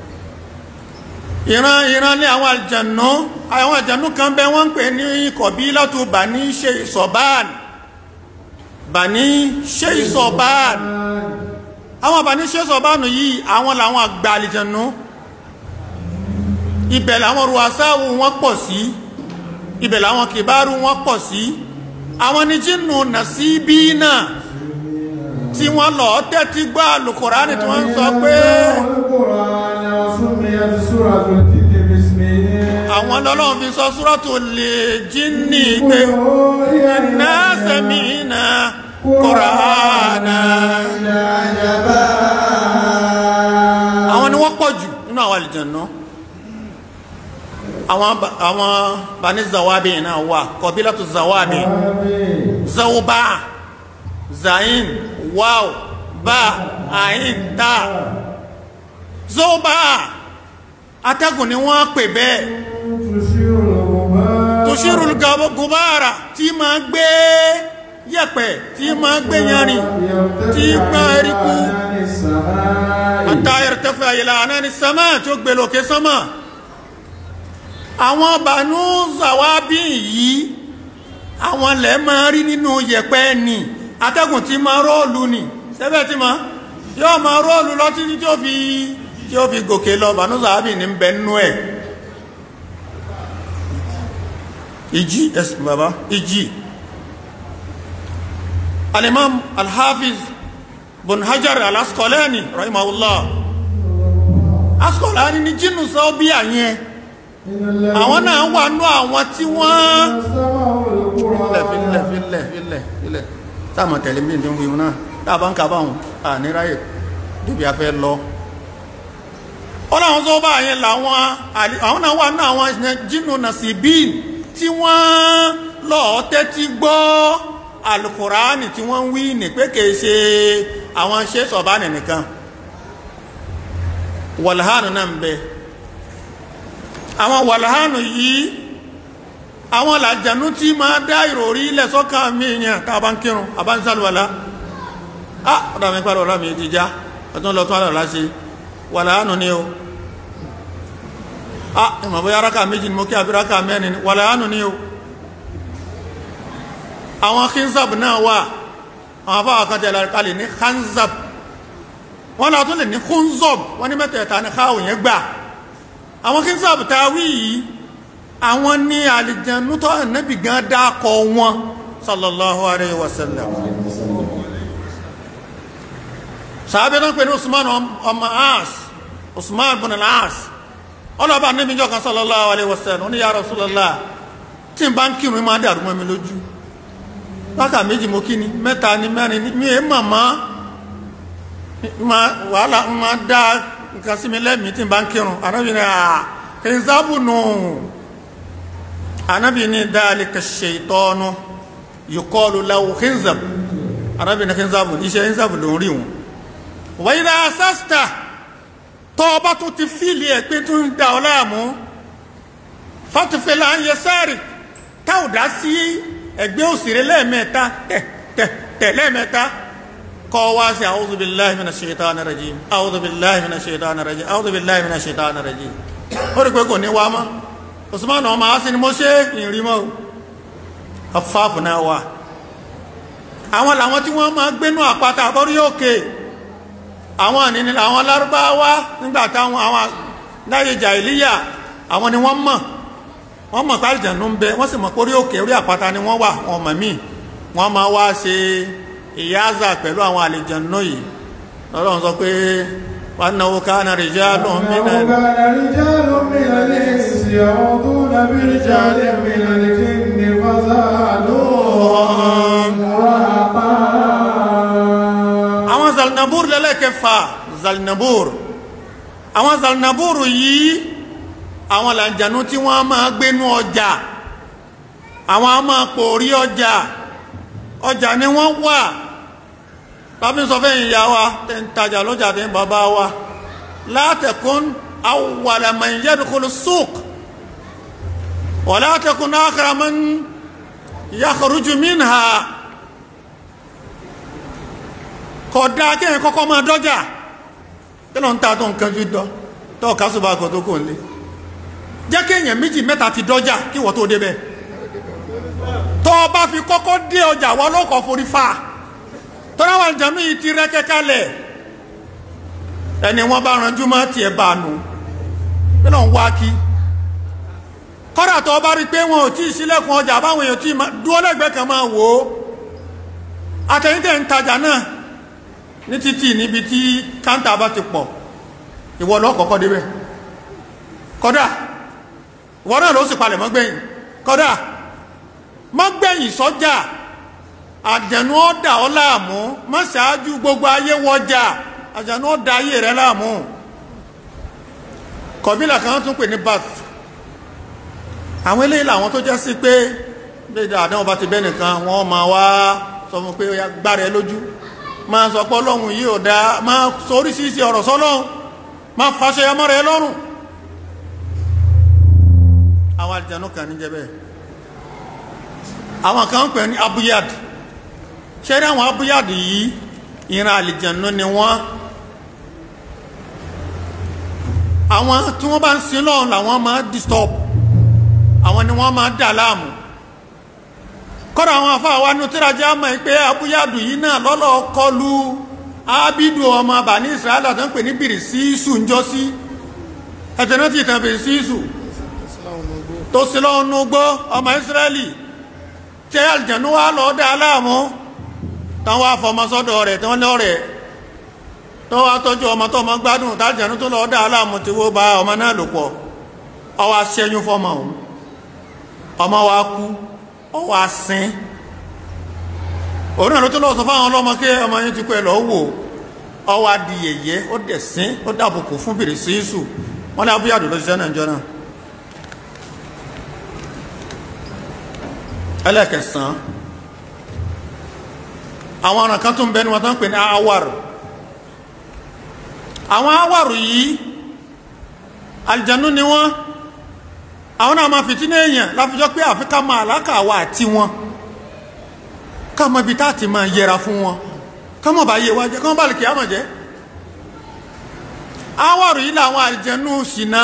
ìran ìran ní àwọn àjànú àwọn àjànú kan bẹ wọ́n ń pè ní kọ̀bí látò bà ní ṣe ìsọ̀báàn bà ní ṣe ìsọ̀báàn àwọn bà ní ṣe ìsọ̀báàn yìí àwọn làwọn àgbà àlìjànú ibẹ̀ làwọn ruwasáwù wọn pọ̀ sí ibẹ̀ làwọn kìbárù wọn pọ̀ sí àwọn ní jínú nàṣíbí náà tí wọ́n lọ tẹ́tí gbá alùkùránì tí wọ́n ń sọ pé àwọn lọ́lọ́run fi sọ súrọ́tù lè jíní pé iná sẹ́mìnà kùránà àlìjẹ̀nà àwọn ba- àwọn bani zawabi náà wà kọbílátù zawabi zawba zain waw ba ayin ta zawba atẹ́gùn ni wọ́n pè bẹ́ẹ̀ tushirul gab- gubara tí ma gbé yẹ̀pẹ̀ tí ma gbé yanrìn tí gbá eríkú àtàyẹ̀rẹ̀ tẹ́fẹ̀ àyèlà àná ni sánmà tí ó gbé lókè sánmà àwọn bànú zawabi yìí àwọn lẹ̀ máa rí nínú yẹ̀pẹ̀ ni atẹ́gùn tí ma rọ́ọ̀lù ni sẹ́bẹ̀ tí ma yóò ma rọ́ọ̀lù lọ títí tí ó fi tí ó fi gòkè lọ bànú zawabi ní bẹ̀ nínú ẹ̀ ìjì ẹ̀sùn bàbá ìjì alimam alhafiz bun hajar alaskolani rahimahullah askolani ni jinnu sọ bí àyẹn àwọn náà wà nú àwọn tí wọ́n filẹ̀ filẹ̀ filẹ̀ filẹ̀ filẹ̀ táàmù tẹ̀lé bí ní wíwú náà dábàá ń kàbá wọn à ní ráyè débi afẹ́ lọ ọlọ́run tó bá àyẹn làwọn àlì- àwọn náà wà nú àwọn jinnu nasibin tí wọ́n lọ́ọ́ tẹ́tí gbọ́ alukuraani tí wọ́n ń wí ní pé kìí ṣe àwọn ṣe sọ̀bánì nìkan wàlhánu náà ń bẹ àwọn wàlhánu yìí àwọn làjànú tí máa dá ìròrí ilẹ̀ sọ́kà mí yẹn tá a bá ń kírun a bá ń sálùwàlá ah ọ̀dà mi pàdé ọ̀rọ̀ mi ti já ọ̀tún lọ tún àlọ́lá ṣe wàlhánu ni o ah ìmọ̀ bóyá rákà méjì ni mo kí àbí rákà mẹ́rin ni wàlhánu ni o àwọn khinzab náà wà àwọn afáwà kan tẹ̀lé kalẹ̀ ní khanzab wọ́n náà tún lè ní khunzob wọ́n ní mẹ́tẹ̀ẹ̀ta ní káwò yẹn gbà àwọn khinzab ta wí yìí àwọn ní àlìjẹnú tó nẹ́bì gan dákọ wọn sallallahu alayhi wa sallam sàábẹ́ tó ń pè ní usman ọmọ as usman bin al-as ọlọ́ba níbi jọ kan sallallahu alayhi wa sallam ó ní ya Rasulullah tí n bá ń kírun máa dàrú mọ́ mi lójú wákà méjì mo kí ni mẹ́ta ni mẹ́rin ni mi è màmá ma wàhálà ń ma dá nǹkan sí mi lẹ́mìí tí n bá ń kírun anábì ní à kìnzábù nù anábì ní dhalika shaytanu yuqalu lahu khinzab anábì ní khinzabu iṣẹ́ khinzabu ló ń rí wọn wa idha asasta tọ́ ọba tó ti fíìlì ẹ̀ pé tó ń da ọ láàmú fatufela ń yẹ sáré táwọn dá sí ẹgbẹ́ òsèré lẹ́ẹ̀mẹ́ta tẹ̀ tẹ̀ tẹ̀ lẹ́ẹ̀mẹ́ta kọ́ wá sí a'udhu billahi minash shaitani rajim a'udhu billahi minash shaitani rajim a'udhu billahi minash shaitani rajim ó rí pé kò ní wá mọ́ Usman ọmọ á sí ni mo ṣe ìrìnmọ́ afáàfù náà wà àwọn làwọn tí wọ́n máa gbénú àpáta àbọ́rí òkè àwọn àníní àwọn lárúbáwá nígbà táwọn àwọn láyé jàìlíyà àwọn ni wọ́n mọ̀ wọ́n mọ̀ pé àlìjànú ń bẹ wọ́n sì mọ̀ pé orí òkè orí àpáta ni wọ́n wà wọn mọ̀ míì wọ́n máa wá ṣe ìyáàzà pẹ̀lú àwọn àlìjànú yìí lọ́lọ́run sọ pé wà náwó káàna rijalun minal كان رجال من الإنس يعوذون برجال من الجن فزادوهم رهقا àwọn zalnabur lẹ́lẹ́kẹfà zalnabur àwọn zalnabur yìí àwọn làjànú tí wọ́n máa gbénú ọjà àwọn a máa pòórí ọjà ọjà ni wọ́n wà bábí sọ fẹ́ ìyá wa tẹ́ ń tajà lọ́jà tẹ́ ń bàbá wa la takun awwala man yadkhulu suq wa la takun akhira man yakhruju minha kọ̀dá kéèyàn kọ́kọ́ máa dọ́jà kí ló ń ta tó nǹkan ju dọ́ tó kásùbà kò tó kò ń lé jẹ́ kéèyàn méjì mẹ́ta ti dọ́jà kí wọ́n tó débẹ̀ tó o bá fi kọ́kọ́ dé ọjà wọ́n ló kọ́ forí fa tọ́láwà ìjànú yìí ti rẹ́ kẹ́kálẹ̀ ẹni wọ́n bá ranjú mọ́ tiẹ̀ bá nù kí ló ń wá kí kọ́dà tó o bá rí pé wọn ò tí ì sílẹ̀kùn ọjà báwọn èèyàn tí ì dúró lẹ́gbẹ̀ẹ́ kan máa wò ó àtẹ̀yìntẹ̀ ń tajà náà ní títì níbi tí káńtà bá ti pọ̀ ìwọ lọ kọ́kọ́ débẹ̀ kódà ìwọ náà ló sì palẹ̀ mọ́ gbẹ̀yìn kódà mọ́ gbẹ̀yìn sọ́jà àjẹ̀nú ọ̀dà ọ láàmú mọ́ ṣáájú gbogbo ayé wọjà àjẹ̀nú ọ̀dà ayé rẹ láàmú kọ̀bílà kan tún pè ní bath àwọn eléyìí làwọn tó jẹ́ sí pé bí dáadáa wọn bá ti bẹ́ nìkan wọ́n máa wá sọ fún pé ó yá gbára ẹ lójú máa sọ pé ọlọ́run yìí ò dáa máa sọ oríṣiríṣi ọ̀rọ̀ sọ́lọ́run máa fàṣẹ ọmọ rẹ lọ́rùn àwọn àlìjànú kan ní jẹ́ bẹ́ẹ̀ àwọn kan ń pè ní abuyad ṣé rí àwọn abuyad yìí ìran àlìjànú ni wọ́n àwọn tí wọ́n bá ń sin lọ́run làwọn máa disturb àwọn ni wọ́n máa dà láàmú kọ́dà àwọn afáwa ní tírajà mọ̀ pé abúyádù yìí náà lọ́lọ́ kọlu ábídù ọmọ bàní israẹli tó ń pè ní bìrìsíìsù ń jọ sí ẹ̀tẹ̀nà tí ìtàn bìrìsíìsù tó sí lọ́nù gbọ́ ọmọ israẹli tí àlìjẹ̀nú wa lọ́ọ́ dà láàmú táwọn afọmọsọ́dọ̀ rẹ̀ tí wọ́n ní ọ̀rẹ́ tó wá tọ́jú ọmọ tó ọmọ gbádùn tájẹ̀nú tó lọ́ọ́ dà láàmú tí wọ́n bá ọmọ náà lò pọ̀ ọwọ́ aṣẹ́yún fọmọ òun ọmọ wa kú ọwọ́ asín òun náà ló tó lọ sọ fáwọn ọlọ́mọ kí ọmọ yín ti kú ẹ lọ wò ọwọ́ adìyẹyẹ ó dẹ̀ sín ó dàbùkù fún bèrè sínsù wọn ní abúyàdó ló ṣiṣẹ́ náà jọ náà ẹlẹ́kẹsàn àwọn ọ̀ràn kan tó ń bẹnu wọn tó ń pè ní awàrù àwọn awàrù yìí àlìjànú ni wọ́n àwọn náà máa fìtínà èèyàn láfijọ́ pé àfikà máa alákàwà àti wọn ká mọ ibi tá ti máa yẹra fún wọn ká mọ̀ bá yé wa jẹ́ ká mọ̀ bá lè kí á mọ̀ jẹ́ awàrù yìí làwọn àlìjànú ṣìnà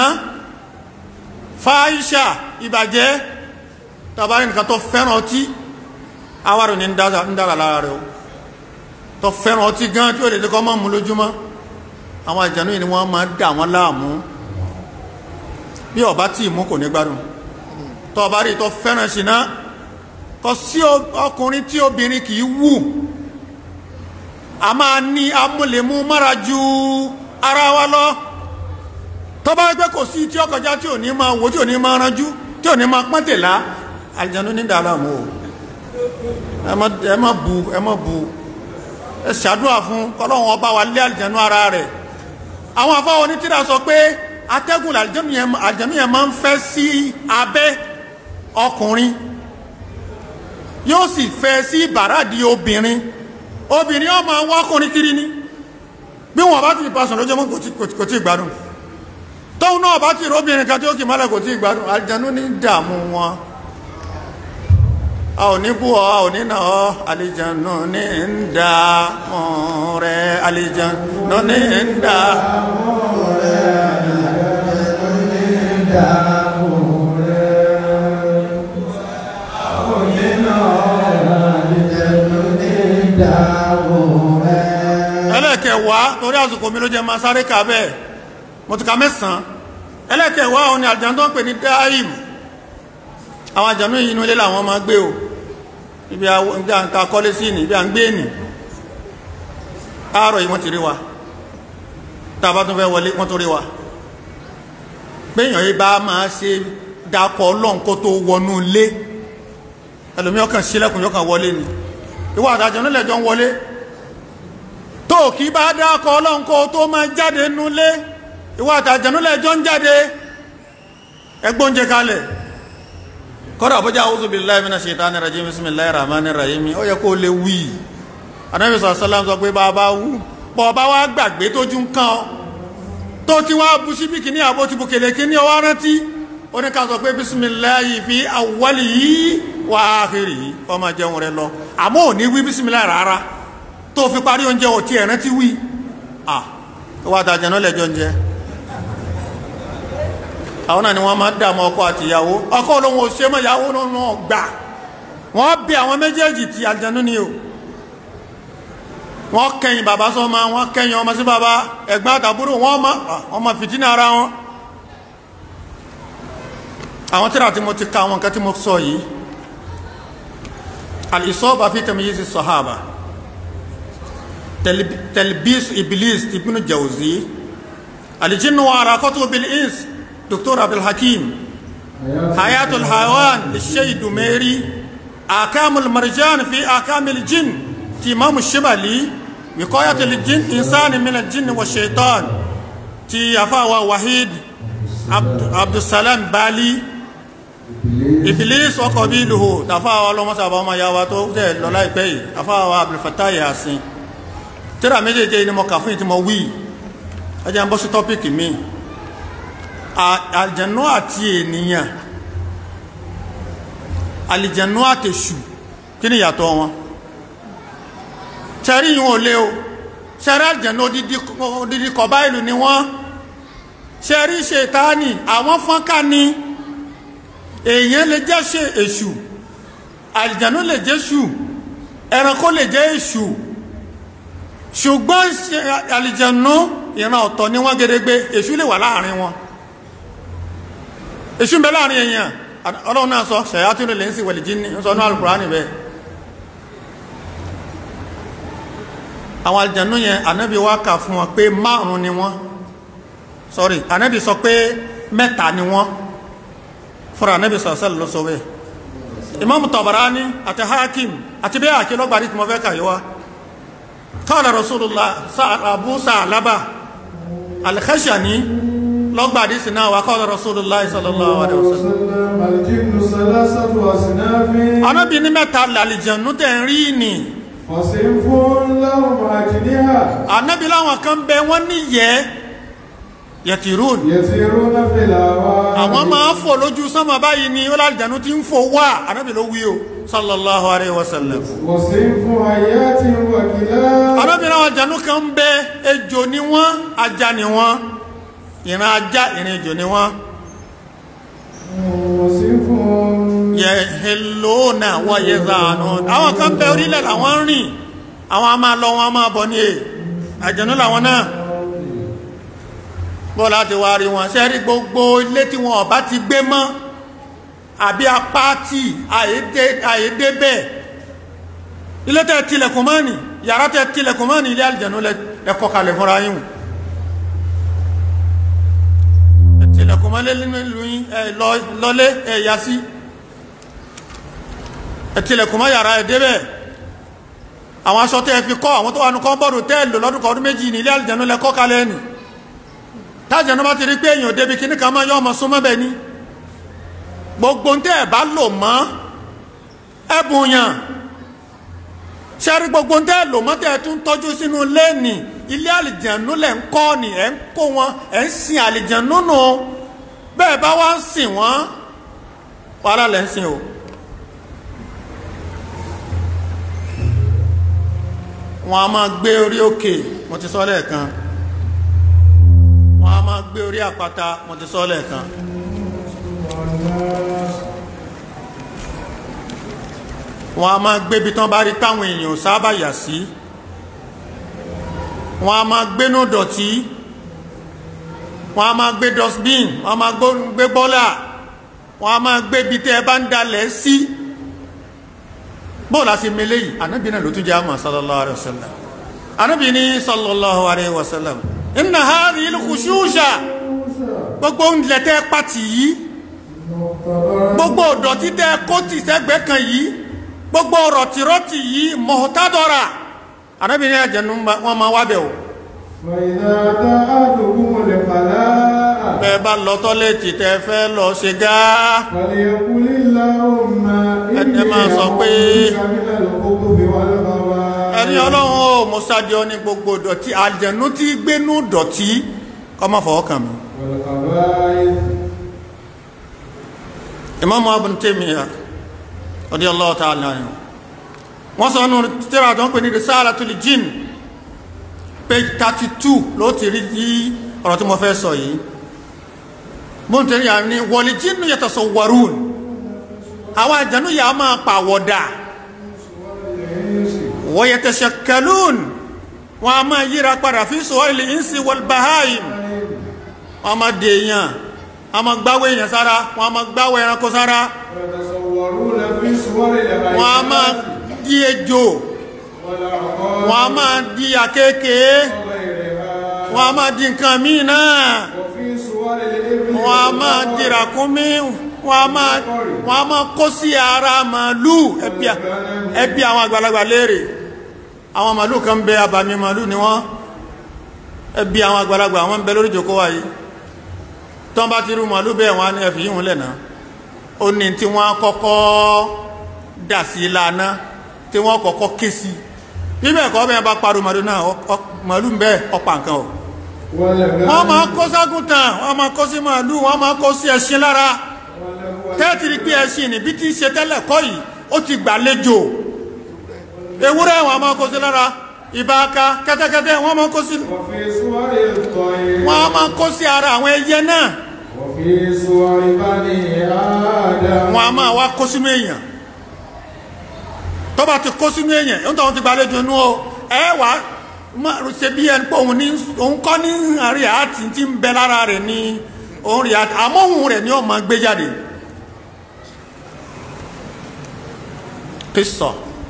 fáìṣà ìbàjẹ́ tàbárí nǹkan tó fẹ́ràn ọtí awàrù ní ń dára lára rẹ̀ o tó fẹ́ràn ọtí gan tí ó lè kọ́ mọ́ mú lójúmọ́ àwọn àlìjànú yìí ni wọ́n máa dà wọ́n láàmú bí ọba tí ìmú kò ní gbádùn tó ọba rí tó fẹ́ràn ṣìná kò sí ọkùnrin tí obìnrin kì í wù a máa ní amúlẹ̀mú mára ju ara wa lọ tó bá gbé kò sí tí ọkọjá tí ò ní máa wò tí ò ní máa ranjú tí ò ní máa pọ́n tèlá àlìjánu ní dàrá mọ́ ẹ má bu ẹ má bu ẹ ṣàdúrà fún kọ́lọ́hún ọba wa lé àlìjánu ara rẹ̀ àwọn afáwọn onítìrà sọ pé atẹ́gùn àjẹmí yẹn máa ń fẹ́ sí abẹ́ ọkùnrin yóò sì fẹ́ sí bàrádì obìnrin obìnrin yóò máa wá ọkùnrin kiri ní bí wọn bá ti pàṣẹ lójúmọ́ kò tí gbádùn tóun náà bá ti róbìnrin kan tí ó kì mọ́lẹ̀ kò tí gbádùn àjẹnú ní dààmú wọn a ò ní bú ọ a ò ní nà ọ àlejànú ní ń dààmú rẹ àlejànú ní ń dààmú rẹ ẹlẹ́kẹ̀wàá torí àsìkò mi ló jẹ máa sáré kà bẹ́ẹ̀ mo ti ka mẹ́sàn-án ẹlẹ́kẹ̀wàá òun ni àjàn tó ń pè ní dáìm àwọn àjànú yìí inú ilé làwọn máa gbé o ibi àǹkà kọ́lé sí ní ibi à ń gbé ní àárọ̀ yìí wọ́n ti rí wa tàbá tún fẹ́ wọlé wọ́n tó rí wa péyàn yìí bá máa ṣe dákọ̀ ọlọ́run kó tó wọnú ilé ẹlòmí ọkàn sílẹ̀kùn yọkàn wọlé ni ìwọ àtàjọ nílẹ̀ jọ ń wọlé tó kí bá dákọ̀ ọlọ́run kó tó máa jáde nulé ìwọ àtàjọ nílẹ̀ jọ ń jáde ẹgbóúnjẹ kalẹ̀ kọ́dà bọ́jà a'udhu billahi minash shaitani rajim bismillahir rahmanir rahim ó yẹ kó lè wí Ànábì sallallahu sọ pé bàbá wú bọ̀ bá wá gbàgbé tójú ń kàn ọ́ tó ti wá bu síbí kìíní àbó ti bu kèlè kìíní ọwọ́ rántí ó ní ká sọ pé bisimilayi fi awali yìí wà áhìrì yìí kọ́ máa jẹun rẹ lọ àmọ́ ò ní wí bisimilayi rárá tó fi parí oúnjẹ ò tí ẹ̀ rántí wí à wà á tàjẹ̀ náà lẹ́jọ́ oúnjẹ àwọn náà ni wọ́n máa ń dààmú ọkọ àti ìyàwó ọkọ olóhùn òṣè mọ́ ìyàwó náà gbà wọ́n bí àwọn méjèèjì ti àjẹnú ni o wọ́n kẹ́yìn bàbá sọ́mọ wọ́n kẹ́yìn ọmọ sí bàbá ẹ̀gbọ́n àtàbúrò wọ́n ma fìtínà ara wọn àwọn tíra tí mo ti ka àwọn nǹkan tí mo sọ yìí al-isaba fi tamyiz as-sahaba talbis iblis ibn jawzi al-jinn wa harakatu bil ins dr abdul hakim hayatul hayawan al-shay dumeri akamul marjan fi akamil jinn ti imam shibali وقاية الجن إنسان من الجن والشيطان تي أفاوى وحيد Abd- abdulsalam bali iblis ọkọ̀ bí ìlú tàfáwà ọlọ́mọ́sàbà ọmọ yàwá tó tẹ́ lọ láìpẹ́ yìí tàfáwà abdulfatai yasin tíra méjèèjì ni mo kà fún ìtí mo wí ẹjẹ́ ń bọ́ sí tọ́pìkì mi À- àlìjẹ̀nú àti ènìyàn àlìjẹ̀nú àtèṣù kí ni ìyàtọ̀ wọn ṣẹ́rí yìí ò lé o ṣẹ́rí àlìjẹ̀nú odidi- odidi kọ̀bá ìlú ni wọ́n ṣẹ́rí ṣètáni àwọn fọ́nká ni èèyàn lè jẹ́ ṣe èṣù àlìjẹ̀nú lè jẹ́ ṣù ẹranko lè jẹ́ èṣù ṣùgbọ́n ṣe- àlìjẹ̀nú ìran ọ̀tọ̀ ni wọ́n gédégbé èṣù lè wà láàrin wọn èṣù ń bẹ láàrin èèyàn ọlọ́run náà sọ ṣẹ̀yàtúnú lè ń sì wẹ̀lì jíní ń sọ ní alùkùránì bẹ́ẹ̀ àwọn àlìjẹ̀nú yẹn ànábì wá kà fún wọn pé márùn ni wọ́n sorry ànábì sọ pé mẹ́ta ni wọ́n fúnra ànábì sọ sẹ́lẹ̀ ló sọ bẹ́ẹ̀ imam tabarani àti hakim àti bẹ́ẹ̀ àkí lọ́gbàdì tí mo fẹ́ kà yíwá qala rasulullah abu sa'laba al-khashani lọ́gbàdì sí náà wà qala rasulullah sallallahu alaihi wasallam وسلم الجن ثلاثة أصناف ànábì ní mẹ́ta làlìjẹ̀nú tẹ̀ ń rí ni فصنف لهم أجنحة ànábì láwọn kan bẹ wọ́n níyẹ́ yẹtìrún يسيرون في الهواء àwọn máa ń fò lójú sánmà báyìí ni ó lálìjẹ̀nú ti ń fò wá ànábì ló wí o sallallahu alaihi wasallam وصنف حياة وكلاب arábìnrin àwọn àjànú kan ń bẹ ejò ni wọ́n ajá ni wọ́n ìran ajá ìran ejò ni wọ́n وصنف yẹ helóòna wọ́n yẹ zàánú àwọn kan bẹ orílẹ̀ làwọn ń rìn àwọn a máa lọ wọn a máa bọ̀ ní è àjànú làwọn náà bọ́ láti wá rí wọn ṣe rí gbogbo ilé tí wọn ọba ti gbé mọ́ àbí apá tí àyédé bẹ́ẹ̀ ilé tẹ́ tilẹ̀kùn mọ́ ni yàrá tẹ́ tilẹ̀kùn mọ́ ni ilé àlìjẹ̀nú lẹ́kọ́ kalẹ̀ fúnra yín tilẹ̀kùn mọ́ lé nínú ìlú yín ẹ lọ- lọlé ẹ yá sí ẹ tilẹ̀kùn mọ́ yàrá ẹ débẹ̀ àwọn aṣọ tẹ́ fi kọ́ àwọn tó wà ní kọ́ńbọ̀dù tẹ́ lò lọ́dún kan ọdún méjì ní ilé àlìjẹ̀nú lẹ́kọ́ kalẹ̀ ni tájẹ̀nú bá ti rí pé èèyàn débi kíní kan máa yọ ọmọ súnmọ́ bẹ́ẹ̀ ni gbogbo ń tẹ́ ẹ̀ bá lò mọ́ ẹ̀bùn yàn ṣẹ́rí gbogbo ń tẹ́ lò mọ́ tẹ́ tún tọ́jú sínú lẹ́ẹ̀nì ilé àlìjànú lẹ̀ ń kọ́ ni ẹ̀ ń kó wọn ẹ̀ ń sin àlìjànú nù bẹ́ẹ̀ bá wá ń sìn wọ́n wàhálà lẹ̀ ń sìn o. wọ́n a máa gbé orí òkè mo ti sọ lẹ́ẹ̀kan wọ́n a máa gbé orí àpáta mo ti sọ lẹ́ẹ̀kan. wọ́n a máa gbébi tán bá rí táwọn èèyàn ò sábà yà sí wọ́n a máa gbénú dọ̀tí wọ́n a máa gbé dustbin wọ́n a máa gbó- gbé bọ́là wọ́n a máa gbébi tẹ́ ẹ bá ń dalẹ̀ sí bóòlù àti mele yìí ànábì náà ló tún jẹ́ àmà sallallahu alayhi wa sallam ànábì ní sallallahu alayhi wa sallam inna hadhihi al-khushusha gbogbo ń lẹ́tẹ́ pàtì yìí gbogbo ọ̀dọ̀tí tẹ́ kó tì sẹ́gbẹ́ kan yìí gbogbo rọ̀tìrọ̀tì yìí mọ̀tádọ́ra anábìnrin àjẹnú wọn máa wábẹ̀ o فإذا دعتكم الخلاء bẹ́ẹ̀ bá lọ tọ́lẹ̀tì tẹ́ fẹ́ lọ ṣe gáá فليقل اللهم Ẹ máa sọ pé- أعوذ من الخبث والخبائث ẹni ọlọ́run ó mọ́sájọ́ ní gbogbo dọ̀tí àjẹnú tí gbénú dọ̀tí kọ́ máa fọwọ́ kàn mí والخبائث Imam Ibn Taymiyyah radiyallahu ta'ala anhu wọ́n sọ nù tíra tó ń pè ní Risalatul Jinn page 32 ló ti rí sí ọ̀rọ̀ tí mo fẹ́ sọ yìí Ibn Taymiyyah ní wal jinnu yatasawwarun àwọn àjẹ́nú yà á máa pàwọ̀dà wa yatashakkalun wọ́n a máa yíra padà fi suwaril insi wal bahayim wọ́n a máa dèèyàn a máa gbáwé èèyàn sára wọ́n a máa gbáwé ẹranko sára ويتصورون في صور العباد wọ́n a máa di ejò والأعقاب wọ́n a máa di àkékèé وغيرها wọ́n a máa di nǹkan míì náà وفي صور الإبل wọ́n a máa di ràkúnmí wọ́n a máa wọ́n a máa kó sí ara màálù ẹbí à- ẹbí àwọn àgbàlagbà léèrè àwọn màálù kan bẹ abàmì màálù ni wọ́n ẹbí àwọn àgbàlagbà àwọn ń bẹ lórí ìjòkó wa yìí tọ́n bá ti rú màálù bẹ́ẹ̀ wọn á ní ẹ̀fì yíhun lẹ́nà ó ní tí wọ́n kọ́kọ́ dà sí lánà tí wọ́n kọ́kọ́ ké sí bíbẹ̀ kọ́ bẹ́ẹ̀ bá parọ́ màálù náà ọ- ọ- màálù ń bẹ́ẹ̀ ọ̀pá nǹkan o wọ́n máa kó ságùntàn wọ́n máa kó sí màálù wọ́n máa kó sí ẹṣin lára tẹ́ẹ̀tìrì pé ẹṣin níbi tí ń ṣe tẹ́lẹ̀ kọ́ yìí ó ti gbàlejò ewúrẹ́ wọ́n máa kó sí lára ìbáka kẹ́tẹ́kẹ́tẹ́ wọ́n máa kó sí وفي صور الطير wọ́n máa kó sí ara àwọn ẹyẹ náà وفي صور بني آدم wọ́n a máa wá kó sínú èèyàn tó bá ti kó sínú èèyàn ń tọ́ wọn ti gbàlejò inú o ẹ wà á má ṣe bí ẹni pé òun ní òun kọ́ ní àárẹ̀ àti tí ń bẹ lára rẹ̀ ní òun rí àti àmọ́ òun rẹ̀ ni ó máa gbé jáde kìsọ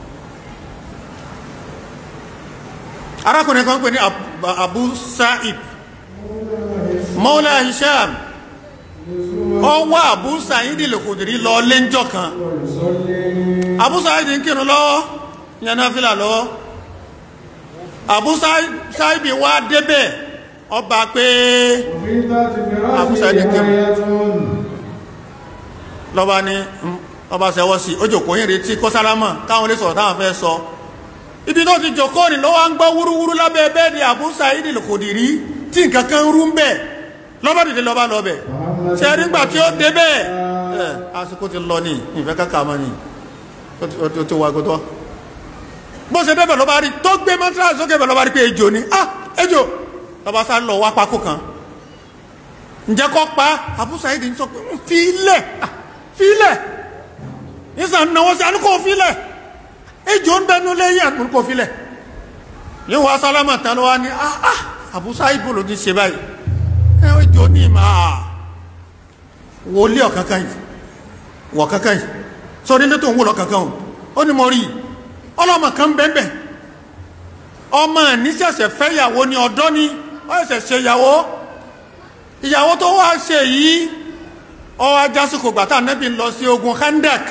arákùnrin kan pè ní Ab- Abu Sa'ib Mawla Hisham ó wá Abu Sa'id al-Khudri lọ lẹ́njọ́ kan Abu Sa'id ń kírun lọ́wọ́ yẹn náà fìlà lọ́wọ́ Abu Sa'id Sa'id wá débẹ̀ ọba pé وفي ذات Abu فراشه Sa'id kírun آية lọ́ba ní mm, ọba sẹ́wọ́ sí ó jòkó yín retí kó sálámà káwọn lè sọ̀rọ̀ táwọn fẹ́ sọ ibi tó ti jòkó ni lọ́wọ́ ń gbọ́ wúrúwúrú lábẹ́ bẹ́ẹ̀dì Abu Sa'id al-Khudri tí nǹkan kan rú ń bẹ̀ lọ́ba dìde lọ́ba lọ́bẹ̀ ṣe nígbà tí ó débẹ̀ ẹ̀ àsìkò ti lọ ní ìfẹ́ kàkà mọ́ ni ó ti- ó ti- ó ti wà gbọ́tọ́ bó ṣe débẹ̀ lọ́ba rí tó gbé mọ́tíráàsì sókè bẹ̀ lọ́ba rí pé ejò ni ah ejò lọ́ba sá lọ wá pákó kan ǹjẹ́ kọ́ pa Abu Sa'id ń sọ pé "Mm, fi ilẹ̀ ah, fi ilẹ̀ nísàn náwó sí anúkò fi ilẹ̀ ejò ń bẹnu lẹ́yìn anúkò fi ilẹ̀ yíò wá sálámà tán ló wá ní ah ah Abu Sa'id bò ló ti ṣe báyìí ẹ ejò ní ìmọ̀ ah wọlé ọ̀kankan yìí wọ̀ kankan yìí sọ nílé tó ń wò lọ kankan o ó ní mo rí i ọlọ́mọ kan bẹ́ẹ̀ ọmọ ní ṣẹ̀ṣẹ̀ fẹ́ ìyàwó ní ọ̀dọ́ ni ó ṣẹ̀ṣẹ̀ ṣe ìyàwó ìyàwó tó wá ṣe yìí ọwọ́ ajásùkò gbàtà nẹ́bí lọ sí ogun Khandak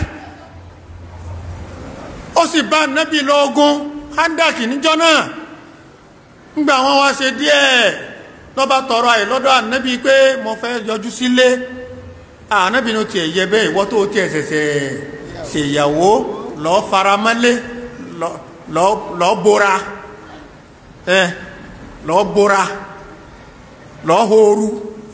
ó sì bá nẹ́bí lọ ogun Khandak níjọ́ náà ńgbà wọn wá ṣe díẹ̀ lọ́ba tọrọ àyè lọ́dọ̀ ànẹ́bí pé mo fẹ́ yọjú sílé ànẹ́bí ní tiẹ̀ yẹ bẹ́ẹ̀ ìwọ́ tó tiẹ̀ ṣẹ̀ṣẹ̀ ṣèyàwó lọ́ọ́ faramọ́lé lọ́ọ́ bóra ẹ lọ́ọ́ bóra lọ́ọ́ hóoru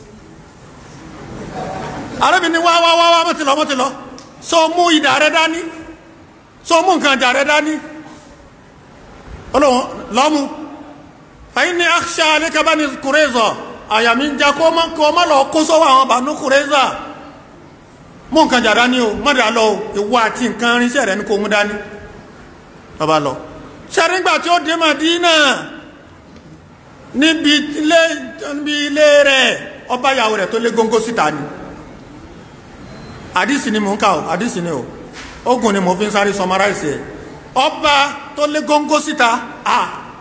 arábìnrin wá wá wá wá mọ́tìlọ mọ́tìlọ sọ mú ìdà rẹ dání sọ mú nǹkan jà rẹ dání ọlọ́run lọ́mú fàyín ní àṣà alẹ́kẹ́bá ní kùrẹ́zọ̀ àyàmí ń já kó má lọ kó sọ́wọ́ àwọn bànú kùrẹ́zà mú nǹkan jà dání o mọ́dà lọ o ìwọ àti nǹkan rinṣẹ́ rẹ ní kó mú dání bàbá lọ ṣẹ́rígbà tí ó dé Mádínà níbi ilé níbi ilé rẹ̀ ọba ìyàwó rẹ̀ tó lé góńgó síta ni àdísì ni mò ń kà ó àdísì ni ó ogun ni mo fi ń sáré sọmaráìsì ẹ̀ ọba tó lé góńgó síta à